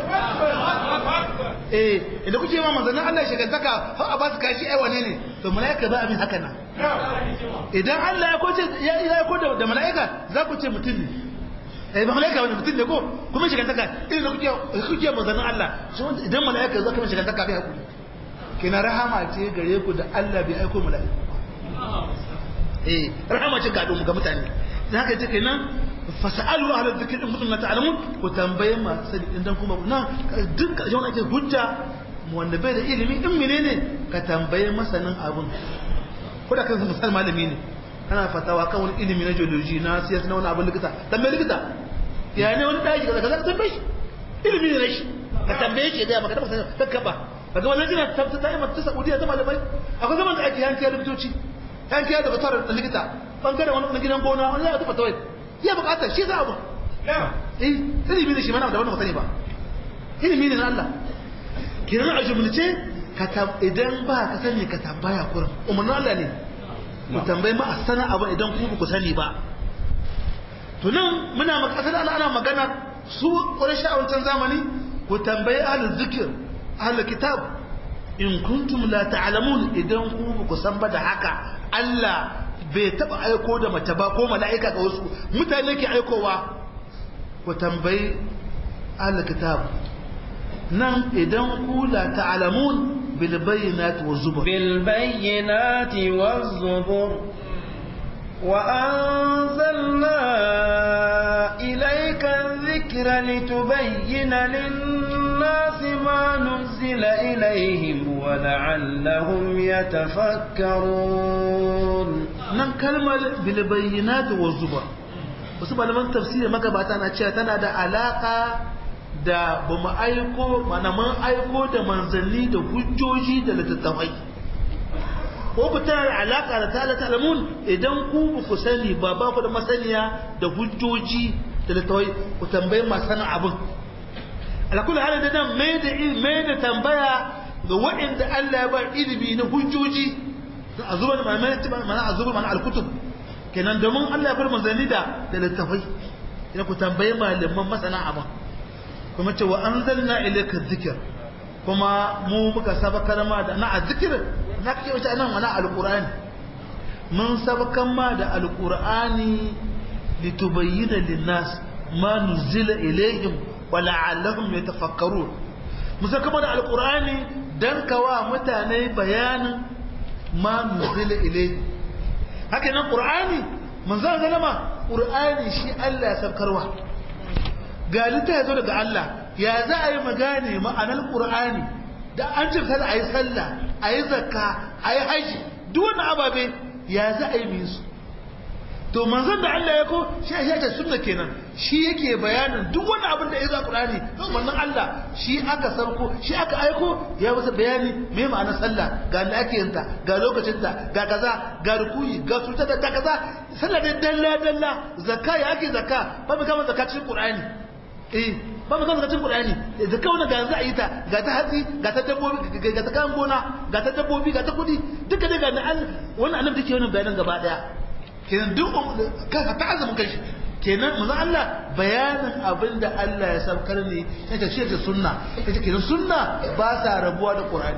eh idan kuke ma manzannin Allah shekantaka har a ba su kashi ai wane ne to mala'ika ba abin haka nan idan Allah ya koce ya ya ko da mala'ika za ku ce mutum ne eh ba mala'ika wani mutum ne ko kuma shekantaka idan kuke kuke manzannin Allah idan mala'ika za ka mai shekantaka bai hakuri kina rahama ce gare ku da Allah bai aiko mala'ika eh rahama ce ga ga mutane dan haka ce kenan fasalu ahla dhikr in kuntum la ta'lamun ku tambaye ma sani idan kuma na duk ka jona ake hujja wanda bai da ilimi in menene ka tambaye masanin abun ko da kansa misal malami ne kana fatawa kan wani ilimi na geology na siyasa na wani abun likita tambaye likita ya ne wani daji kaza kaza tambaye shi ilimi ne shi ka tambaye shi da maka tabbata ka kaba kaga wannan jina tabbata ta yi mata Saudiya ta malamai akwai zaman da ake yanke likitoci yanke da batar da likita bangaren wani gidan gona wani ya tabbata wai ya bukatar shi za abu eh ilimi ne shi mana da wannan sani ba ilimi ne na Allah kiran a jumlace ka idan ba ka sani ka tambaya kurin umarnin Allah ne ku tambayi ma a sana abu idan ku ku sani ba to nan muna makasar Allah ana magana su ƙwarai a wancan zamani ku tambayi ahlul zikir ahlul kitab in kuntum la ta'lamun idan ku ku san ba da haka Allah bai taba aiko da mace ba ko mala'ika ga wasu mutane ke aikowa ku tambayi ahlul kitab nan idan ku la ta'lamun bil bayyinati waz zubur bil bayyinati waz zubur wa anzalna ilayka adh-dhikra litubayyana lin-nasi ma nuzila ilayhim wa la'allahum yatafakkarun nan kalmar bilbayyinat wa zubur wasu malaman tafsiri magabata na cewa tana da alaka da ba mu aiko mana mun aiko da manzanni da hujjoji da littattafai ko ku tana da alaka da ta'ala ta'lamun idan ku ba ku sani ba ba ku da masaniya da hujjoji da littattafai ku tambayi masu sanin abin alakul halin da nan mai da mai da tambaya ga waɗanda Allah ya ba ilimi na hujjoji a zuba da mana a zuba mana alkutub kenan domin Allah ya bar manzanni da da littafai idan ku tambayi malaman masana abin kuma ce wa anzalna ilayka dhikr kuma mu muka sabakar ma da na azzikir na kake wuce nan wani alqur'ani mun sabakan ma da alqur'ani litubayyana linnas ma nuzila ilayhim wa la'allahum yatafakkarun mun saka da alqur'ani dan kawa mutane bayanin ma nuzila ilayhim haka nan qur'ani manzon zalama qur'ani shi Allah ya sabkarwa ga litta ya zo daga Allah ya za a yi magane ma'anar qur'ani da an ce kada a yi sallah a yi zakka a yi haji duk wani ababe ya za a yi min su to manzon da Allah ya ko shi ya ce sunna kenan shi yake bayanin duk wani abin da ya zo qur'ani to manzon Allah shi aka sarko shi aka aiko ya masa bayani me ma'anar sallah ga da ake yin ta ga lokacin ta ga kaza ga rukuyi ga tuta da kaza sallah da dalla dalla zakka ya ake zakka ba mu kama zakka cikin qur'ani eh ba mu kama zakka cikin qur'ani zakka wannan ga za a yi ta ga ta hatsi ga ta dabbobi ga ta kan gona ga ta dabbobi ga ta kudi duka daga wannan annabi take wannan bayanan gaba daya kenan duk ka ta azumin kanshi kenan manzo Allah bayanin abin da Allah ya saukar ne sai ta ce sunna kace kenan sunna ba sa rabuwa da Qur'ani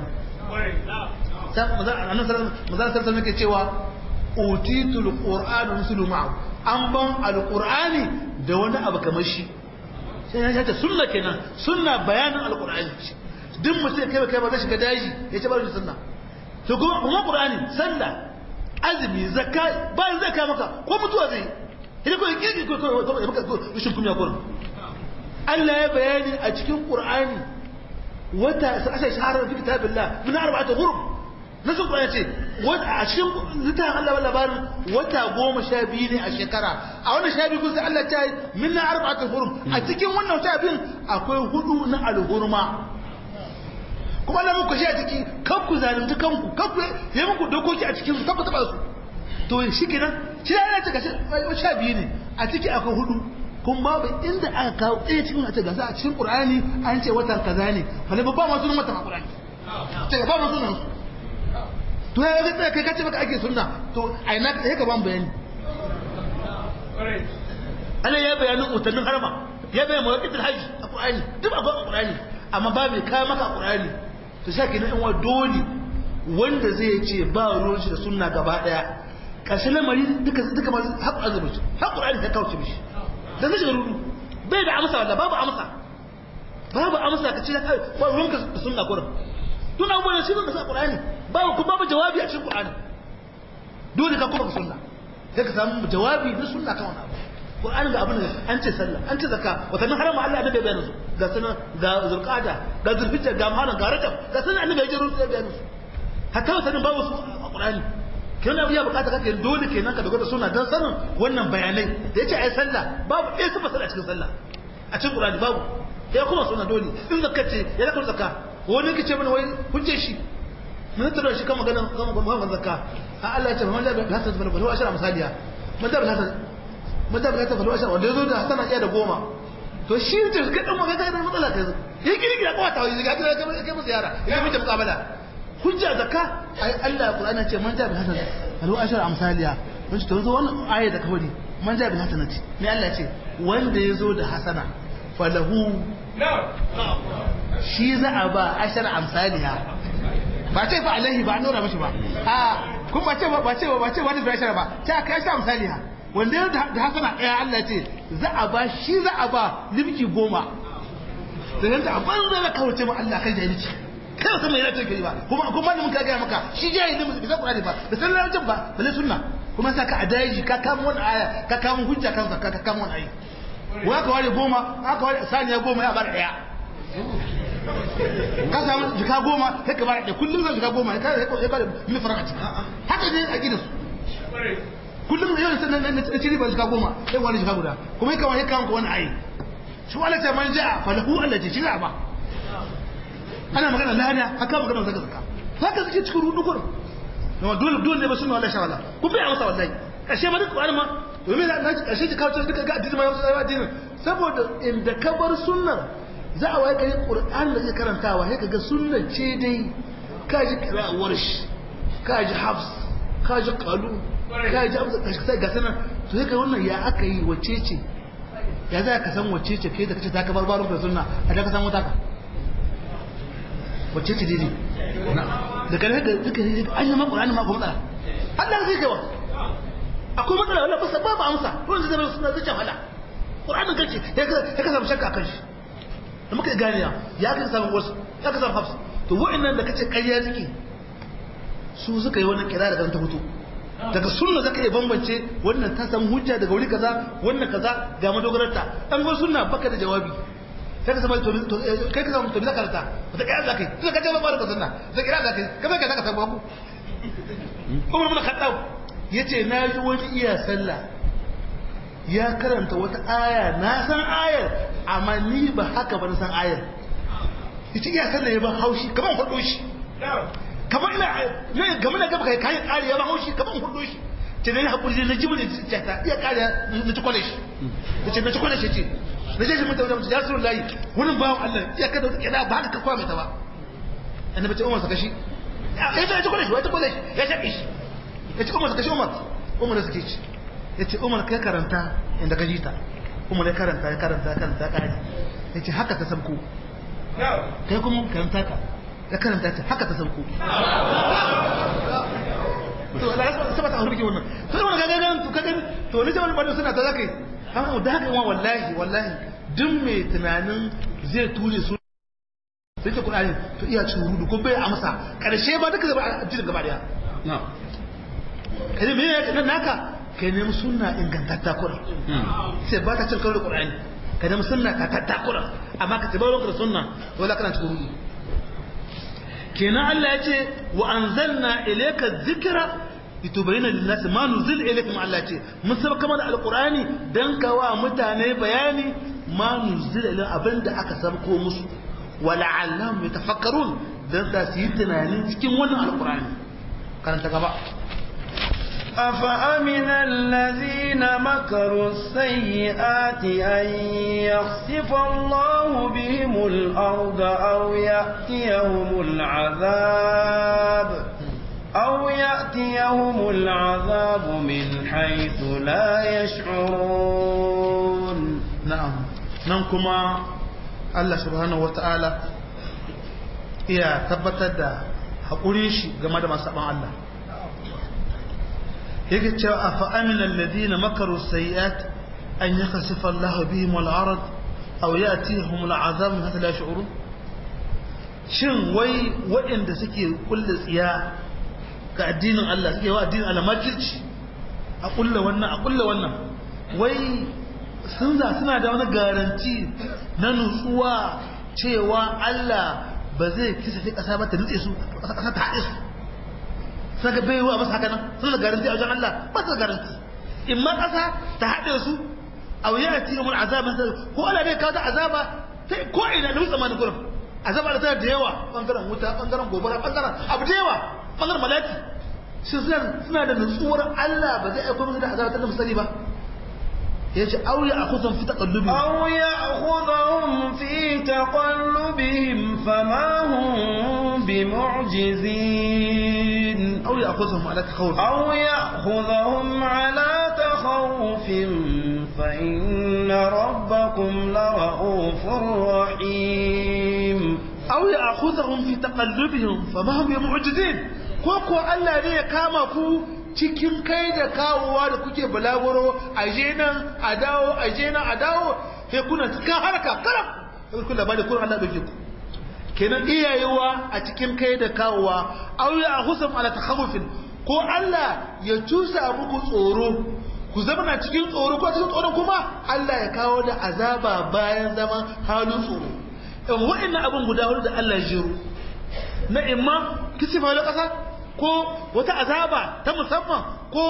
sai manzo annabi sallallahu alaihi wasallam yake cewa utitul qur'anu mislu ma'u an ban alqur'ani da wani abu kamar shi sai ya ce sunna kenan sunna bayanin alqur'ani duk mutum kai kai ba zai shiga daji ya ce ba shi sunna to kuma kuma qur'ani sallah azumi zakka bayan zai kai maka ko mutuwa zai idan ko yake ko ko ya maka rushin kuma ya kurin Allah ya bayani a cikin Qur'ani wata sai shahara fi kitabillah min arba'ati hurum nasu Qur'ani ce wata a cikin littafin Allah labarin wata goma sha biyu ne a shekara a wannan sha biyu sai Allah ta yi min arba'ati hurum a cikin wannan sha biyun akwai hudu na alhurma kuma na muku shi a ciki kan ku zalunci kanku kan ku yi muku dokoki a cikin su kan ku taba su to shi kenan shi da yana cika sha biyu ne a ciki akwai hudu kun babu inda aka kawo ɗaya cikin a ce gasa a cikin qur'ani an ce watan kaza ne wani babba ma sunan watan qur'ani ce ba ma sunan su to ya ga tsaya kai kace maka ake sunna to a ina kai ka ban bayani Allah ya bayanin utannin harma ya bayyana mawaqitul hajji a qur'ani duk a qur'ani amma ba mai kawo maka qur'ani to sai kenan in wa dole wanda zai ce ba ruwan shi da sunna gaba daya ƙarshen lamari duka duka masu haƙu azumin shi haƙu ra'ayi ta kawo mishi da zai shiga rudu bai da amsa wanda babu amsa babu amsa ka ce ba ruwan ka da sunna kurin tun abubuwan shi ne da sa ƙur'ani babu kuma babu jawabi a cikin ƙur'ani dole ka kuma ka sunna sai ka samu jawabi na sunna kan wani abu ƙur'ani ga abin da an ce sallah an ce zakka watannin harama Allah da bai bayyana su ga sunan ga zulqada ga zulhijja ga muharram ga rajab ga sunan annabi ya jiro su ya bayyana su hatta watannin babu su a ƙur'ani kenan ya bukata kake dole kenan ka dogara suna dan sanin wannan bayanai da yace ai sallah babu ɗaya su fasala a cikin sallah a cikin Qur'ani babu ya kuma suna dole in zakka ce ya zaka zakka wani kace mana wai hujje shi mun tada shi kan magana kan magana zakka a Allah ya ce man da hasan fa lahu ashara misaliya man da hasan man da hasan fa lahu ashara wanda yazo da hasana iya da goma to shi ce ka dan magana da matsala kai ya kiri kira kawata wai ga ga ga mu ziyara ya mu mukabala hujja zakka ai Allah Qur'ani ce man ja bi hasan alu ashar amsaliya mun ce to zo wannan aya da kawai man ja bi hasanati ne Allah ce wanda yazo da hasana falahu shi za a ba ashar amsaliya ba ce fa alaihi ba nura mishi ba a kun ba ce ba ce ba ce wani bi ashar ba ta kai ashar amsaliya wanda yazo da hasana ɗaya Allah ce za a ba shi za a ba limki goma da yanda a banza na kawace ma Allah kai jahilci kai ba san me yana kai ba kuma kuma malamin ka gaya maka shi jahili musu bisa Qur'ani ba da san larabcin ba balle sunna kuma sa ka adaji ka kama wani aya ka kama hujja kan zakka ka kama wani ayi wa ka ware goma aka ware saniya goma ya bar daya ka samu jika goma sai ka bar daya kullum zan jika goma ka ya ka bar mil faraka haka ne a gidansu kullum yau sai na ciri ba shiga goma sai wani shiga guda kuma yi kawai kawai wani ayi shi wala ta man ja'a falahu Allah ce shiga ba ana magana lada haka magana zaka zaka haka suke cikin rudu gurin amma dole dole ne ba sunna wallahi shawala ku bai amsa wallahi kashe ma duk Qur'ani ma domin na kashe ki kawo duka ga addini ma yau sai addini saboda inda ka bar sunnar za a waye kai Qur'ani da kake karantawa sai kaga sunnar ce dai ka ji qira'awar shi ka ji hafs ka ji qalu ka ji amsa sai ga sanan to sai kai wannan ya aka yi wacce ce ya za ka san wacce ce kai da kace ta ka bar barun da sunna a da ka san wata ka wacce ce dai da kare da duka an yi maƙurani ma kuma matsala Allah zai kai wa akwai matsala wala ba babu amsa ruwan zai zama suna zuciya wala ƙuranin kace ya ka samu shakka kan shi da muka gani ya ya ka samu wasu ya ka samu hafsu to wa'annan da kace ƙarya suke su suka yi wannan kira daga ta fito daga sunna zaka iya bambance wannan ta samu hujja daga wuri kaza wannan kaza ga madogararta an go sunna baka da jawabi sai ka zama to kai ka zama to bi zakarta da kai Allah kai to ka ce ba da sunna da kira da kai kamar ka zaka samu ku Umar bin Khattab yace na ji wani iya sallah ya karanta wata aya na san ayar amma ni ba haka ba na san ayar yace iya sallah ya ba haushi kamar hudu shi kamar ina ne game da gaba kai kai kare ya ba haushi kamar hudu shi ce ne hakuri na jibrin ta iya kare na ci kwale shi yace na ci kwale shi ce na je shi mutum da mutum ya suru layi wurin bawan Allah ya kada wata kida ba haka ka kwame ta ba annabi ce Umar saka shi ya ta ci kwale shi wata kwale shi ya shaƙi shi ya ce Umar saka shi Umar Umar suke ci ya ce Umar kai karanta inda ka ji ta Umar ya karanta ya karanta ya karanta ya kare ya ce haka ta sabko kai kuma karanta ka ya karanta ta haka ta sabko to Allah ya saba ta hurbi wannan to wannan ga ga to kaga to ne jama'a bada suna ta zakai amma da haka yawan wallahi wallahi duk mai tunanin zai ture su sai ta kudade to iya cin rudu ko bai amsa karshe ba duka zaba a jirin gaba daya na kai me ya nan naka kai nemi sunna ingantatta kuran sai ba ta cin karo da qur'ani kai nemi sunna ka tatta kuran amma ka tabbata da sunna wala kana cikin rudu kenan Allah ya ce wa anzalna ilayka dhikra litubayyana lin-nas ma nuzila ilaykum Allah ce mun saba kamar alqur'ani dan kawa mutane bayani ma nuzila ilaykum abinda aka sabko musu wala'allahum yatafakkarun dan da su yi tunani cikin wannan alqur'ani karanta gaba أفأمن الذين مكروا السيئات أن يخسف الله بهم الأرض أو يأتيهم العذاب أو يأتيهم العذاب من حيث لا يشعرون na'am nan kuma Allah subhanahu wata'ala iya tabbatar da haƙurin shi game da masu Allah yake cewa a fa'amin alladhina makaru sayyi'at an yakhsifa Allah bihim wal arad aw ya'tihum al azab min hatta la yash'urun shin wai waɗanda suke kulle tsiya ga addinin Allah suke wa addinin Allah makirci a kulle wannan a kulle wannan wai sun za suna da wani garanti na nutsuwa cewa Allah ba zai kisa fi ƙasa ba ta nutse su ƙasa ta haɗe su suna ga bai wa masu haka nan suna da garanti a wajen Allah ba su da garanti in ma ƙasa ta haɗe su a wuya a cikin wani azaba ko Allah bai kawo ta azaba ta ko ina da wutsa mani gurin azaba da tana da yawa ɓangaren wuta ɓangaren gobara ɓangaren abu da yawa ɓangaren malaki shi suna da nutsuwar Allah ba zai aiko musu da azaba ta da musali ba yace aw ya'khudhum fi taqallubihim aw ya'khudhum fi taqallubihim fama hum bimu'jizin aw ya'khudhum ala takhawuf aw ya'khudhum ala takhawufin fa inna rabbakum lara'ufur rahim aw ya'khudhum fi taqallubihim fama hum bimu'jizin ko ko Allah ne ya kama ku cikin kai da kawowa da kuke balaguro a je nan a dawo a je nan a dawo sai kuna cikin harka karam sai kun labari kun Allah dauke ku kenan iyayewa a cikin kai da kawowa aw ya husam ala takhawufin ko Allah ya cusa muku tsoro ku zama cikin tsoro ko cikin tsoron kuma Allah ya kawo da azaba bayan zaman halin tsoro in wa'annan abin guda hudu da Allah ya jiro na imma kisifa da ƙasa ko wata azaba ta musamman ko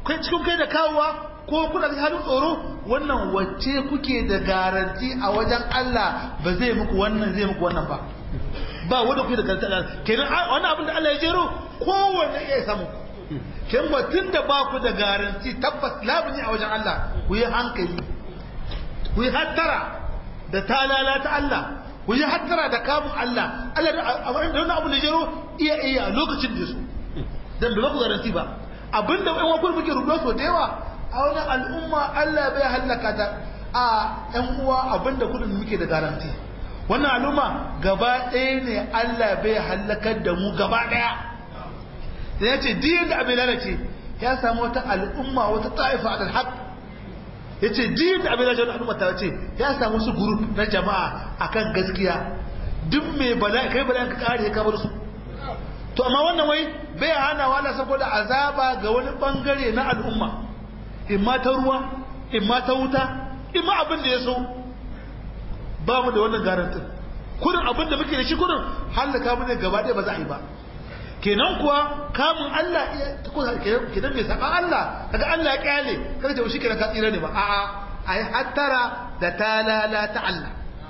kai cikin kai da kawowa ko kuna da halin tsoro wannan wacce kuke da garanti a wajen Allah ba zai muku wannan zai muku wannan ba ba wanda kuke da garanti kenan wannan abin da Allah ya jero kowanne ya samu kin ba tunda ba ku da garanti tabbas labuni a wajen Allah ku yi hankali ku yi hattara da talala ta Allah ku yi hattara da kamun Allah Allah da wannan abu da jero iya iya lokacin da su dan ba ku garanti ba abinda ɗan wakil muke rubuwa so da yawa a wani al'umma Allah bai hallaka ta a ɗan uwa abinda kudin muke da garanti wannan al'umma gaba ɗaya ne Allah bai hallakar da mu gaba ɗaya da ya ce diyan da abin lalace ya samu wata al'umma wata ta'ifa a haq ya ce diyan da abin lalace wani al'umma ta ce ya samu su guru na jama'a akan gaskiya duk mai bala'i kai bala'i ka kare ka bar su to amma wannan wai bai hana wala saboda azaba ga wani bangare na al'umma imma ta ruwa imma ta wuta imma abin da ya so ba mu da wannan garantin kudin abin da muke da shi kudin halaka mu ne gaba ɗaya ba za a yi ba kenan kuwa kamun Allah kenan bai saka Allah kaga Allah ya kyale kada ta shi kenan ka tsira ne ba a'a ai hattara da talala ta Allah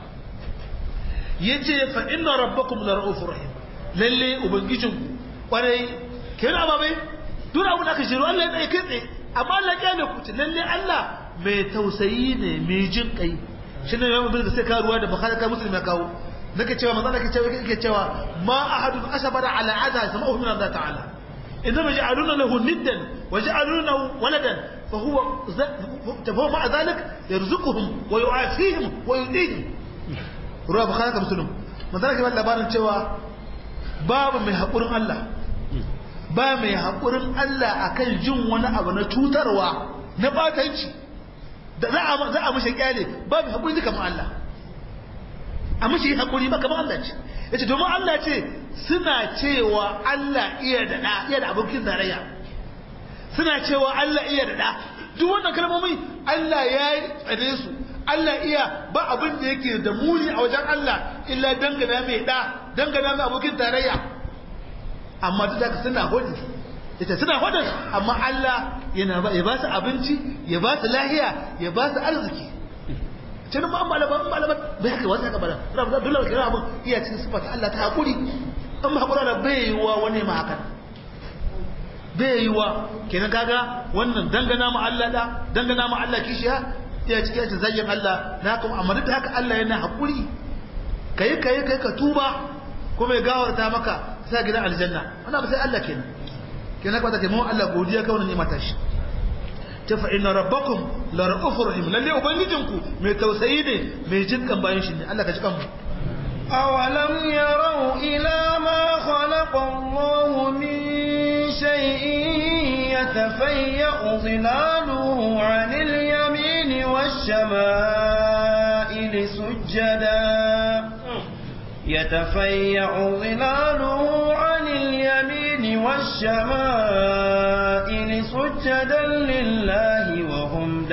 yace fa inna rabbakum la ra'ufur rahim lalle ubangijinku kwarai kenan ababai duk abin da aka shiru Allah ya tsaye kai tsaye amma Allah ya ne ku lalle Allah mai tausayi ne mai jin kai shi ne yawan bin sai ka ruwa da bukhari ka muslim ya kawo nake cewa manzo nake cewa yake cewa ma ahadun asabara ala adha sama'u min Allah ta'ala inma ja'aluna lahu niddan wa ja'aluna waladan fa huwa tafawu ma'a dhalik yarzuquhum wa yu'afihim wa yudihim ruwa bukhari ka muslim manzo nake ba labarin cewa babu mai haƙurin Allah ba mai haƙurin Allah akan jin wani abu na cutarwa na batanci da za a mashi kyale ba mai haƙuri kamar Allah a mashi haƙuri ba kamar Allah ce ya ce domin Allah ce suna cewa Allah iya da ɗa iya da abokin tarayya suna cewa Allah iya da ɗa duk wannan kalmomi Allah ya yi tsare su Allah iya ba abin da yake da muni a wajen Allah illa dangana mai ɗa dangana mai abokin tarayya amma duk da suna hudu ita suna hudu amma Allah yana ba ya ba su abinci ya ba su lahiya ya ba su arziki can ma malama an malama bai haka wata haka bala rabu da dole kira abin iya cikin sifata Allah ta hakuri an ma hakura da bai yiwa wani ma haka bai yiwa kenan kaga wannan dangana ma Allah da dangana ma Allah kishiya iya cikin yacin zagin Allah na kuma amma duk da haka Allah yana hakuri kai kai kai ka tuba kuma ya gawarta maka sai gidan aljanna wannan ba sai Allah kenan kenan kwata kai mu Allah godiya ka wannan ni'ima ta shi ta fa inna rabbakum la ra'ufur rahim lalle ubangijinku mai tausayi ne mai jinkan bayan shi ne Allah ka ji kanmu أولم يروا إلى ما خلق الله من شيء يتفيأ ظلاله عن اليمين والشمائل سجدا يتفيأ ظلاله عن اليمين والشمائل سجدا لله وهم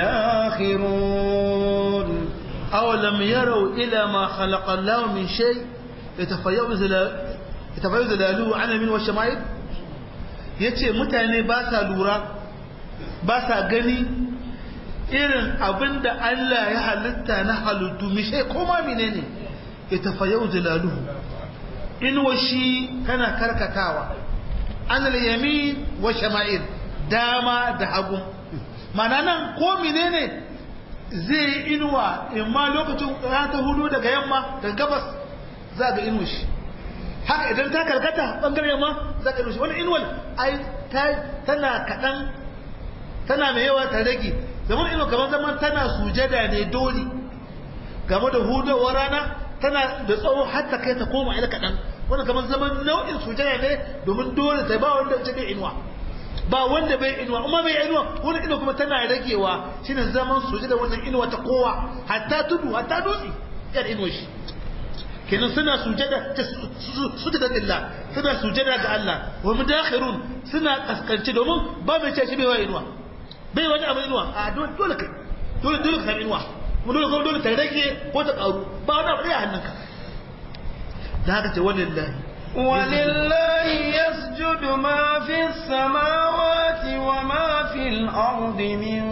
داخرون أولم يروا إلى ما خلق الله من شيء يتفيأ ظلاله عن اليمين والشمائل yace mutane ba sa lura ba sa gani irin abin da Allah ya halitta na halittu mishe koma menene ya tafayau zilaluhu inuwa shi tana karkatawa an yamin wa shama'il dama da hagu mana nan ko menene zai yi inuwa in ma lokacin rana ta hudu daga yamma daga gabas za ga inuwa shi haka idan ta karkata bangaren yamma za ka inuwa shi wani inuwar ai tana kaɗan tana mai yawa ta rage zaman inuwa kamar zaman tana sujada ne dole game da hudawar rana tana da tsawo har ta kai ta koma ila kaɗan wanda kamar zaman nau'in sujada ne domin dole ta ba wanda ta bai inuwa ba wanda bai inuwa kuma bai inuwa wani inuwa kuma tana ragewa shine zaman sujada wannan inuwa ta kowa hatta tudu hatta dutse yar inuwa shi kenan suna sujada ta sujada lillah suna sujada ga Allah wa mudakhirun suna kaskance domin ba mai ce shi bai wa inuwa bai wani abu inuwa a dole kai dole dole ka inuwa mu dole kuma dole ta rage ko ta karu ba wani abu ɗaya hannunka da haka ce walillahi ولله يسجد ما في السماوات وما في الأرض من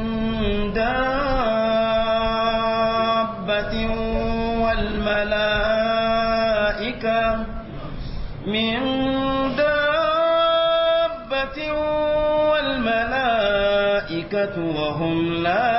دابة والملائكة من دابة والملائكة وهم لا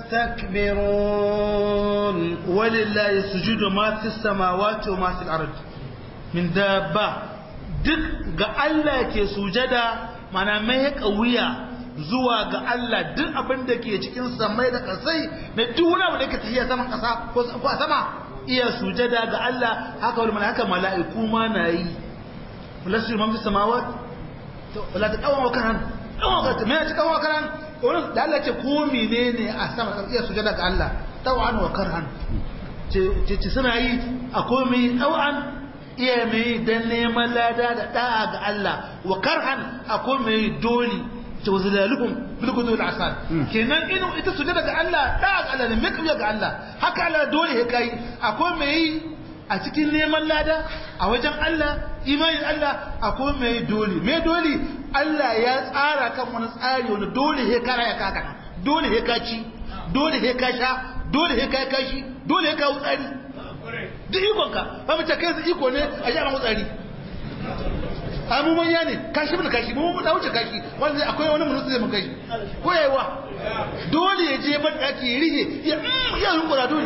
يستكبرون ولله يسجد ما في السماوات وما في الأرض من دابة duk ga Allah ke sujada mana mai wuya zuwa ga Allah duk abin da ke cikin samai da kasai na duk wani abu da ke tafiya saman kasa ko a sama iya sujada ga Allah haka wani mala'ika mala'iku ma na yi lasu man fi samawat to wala ta kawo karan kawo karan me ta kawo karan wani da Allah ce ko menene a sama kan iya sujada ga Allah tawan wa karhan ce ce suna yi a komai tawan iya mai dan neman lada da da'a ga Allah wa karhan a komai dole ce wazilaluhum bil qudul asal kenan inu ita sujada ga Allah da'a ga Allah ne mai kauya ga Allah haka Allah dole ya kai akwai mai a cikin neman lada a wajen Allah imanin Allah akwai mai dole mai dole Allah ya tsara kan wani tsari wani dole he kara ya kaka dole he ka ci dole he ka sha dole he ka kashi dole he ka wutsari duk ikon ka ba mu ce kai su iko ne a yi ana wutsari a mu manya ne kashi mun kashi mu mun wuce kashi wanda akwai wani mun zai mun kashi ko yayiwa dole ya je ban daki ya rige ya ya yunkura dole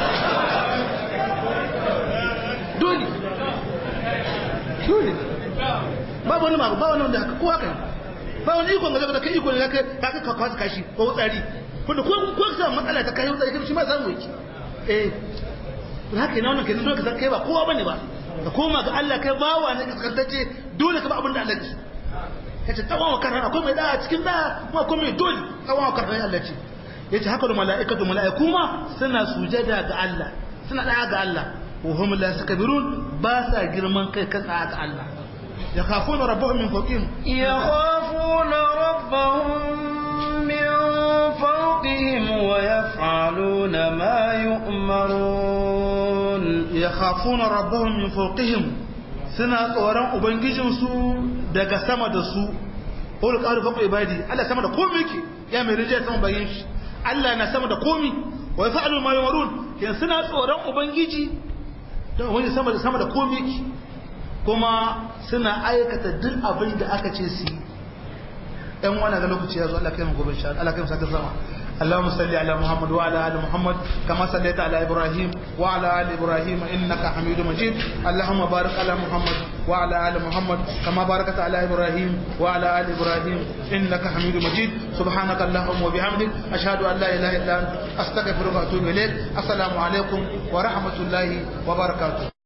dole dole ba wani ma ba wani wanda haka ko haka ba wani iko ga da kai iko ne kai ka ka kwasa kashi ko wutsari kuma ko ko ka matsala ta kai wutsari shi ma samu yake eh haka ina wannan kenan dole ka san kai ba kowa bane ba ka koma ga Allah kai bawa ne kaskantacce dole ka ba abin da Allah ya yace tsawon wa karhan akwai mai da cikin da kuma akwai mai dole tsawon wa karhan Allah ce yace haka da mala'ikatu mala'iku ma suna sujada ga Allah suna da ga Allah wa hum la sakbirun ba sa girman kai kan ga Allah yakhafuna rabbahum min fawqihim yakhafuna rabbahum min fawqihim wa yaf'aluna ma yu'marun yakhafuna rabbahum min fawqihim suna tsoron ubangijinsu daga sama da su qul qalu faqu ibadi Allah sama da komai yake ya mai rijaya sama bayin shi Allah na sama da komai wa yaf'alu ma yumarun kin suna tsoron ubangiji don wani sama da sama da komai yake kuma suna aikata duk abin da aka ce su yi ɗan wani ga lokaci ya zo Allah kai mu gobe insha Allah kai mu sake sama اللهم صل على محمد وعلى ال محمد كما صليت على ابراهيم وعلى ال ابراهيم انك حميد مجيد اللهم بارك على محمد وعلى ال محمد كما باركت على ابراهيم وعلى ال ابراهيم انك حميد مجيد سبحانك اللهم وبحمدك اشهد ان لا اله الا انت استغفرك واتوب اليك السلام عليكم ورحمه الله وبركاته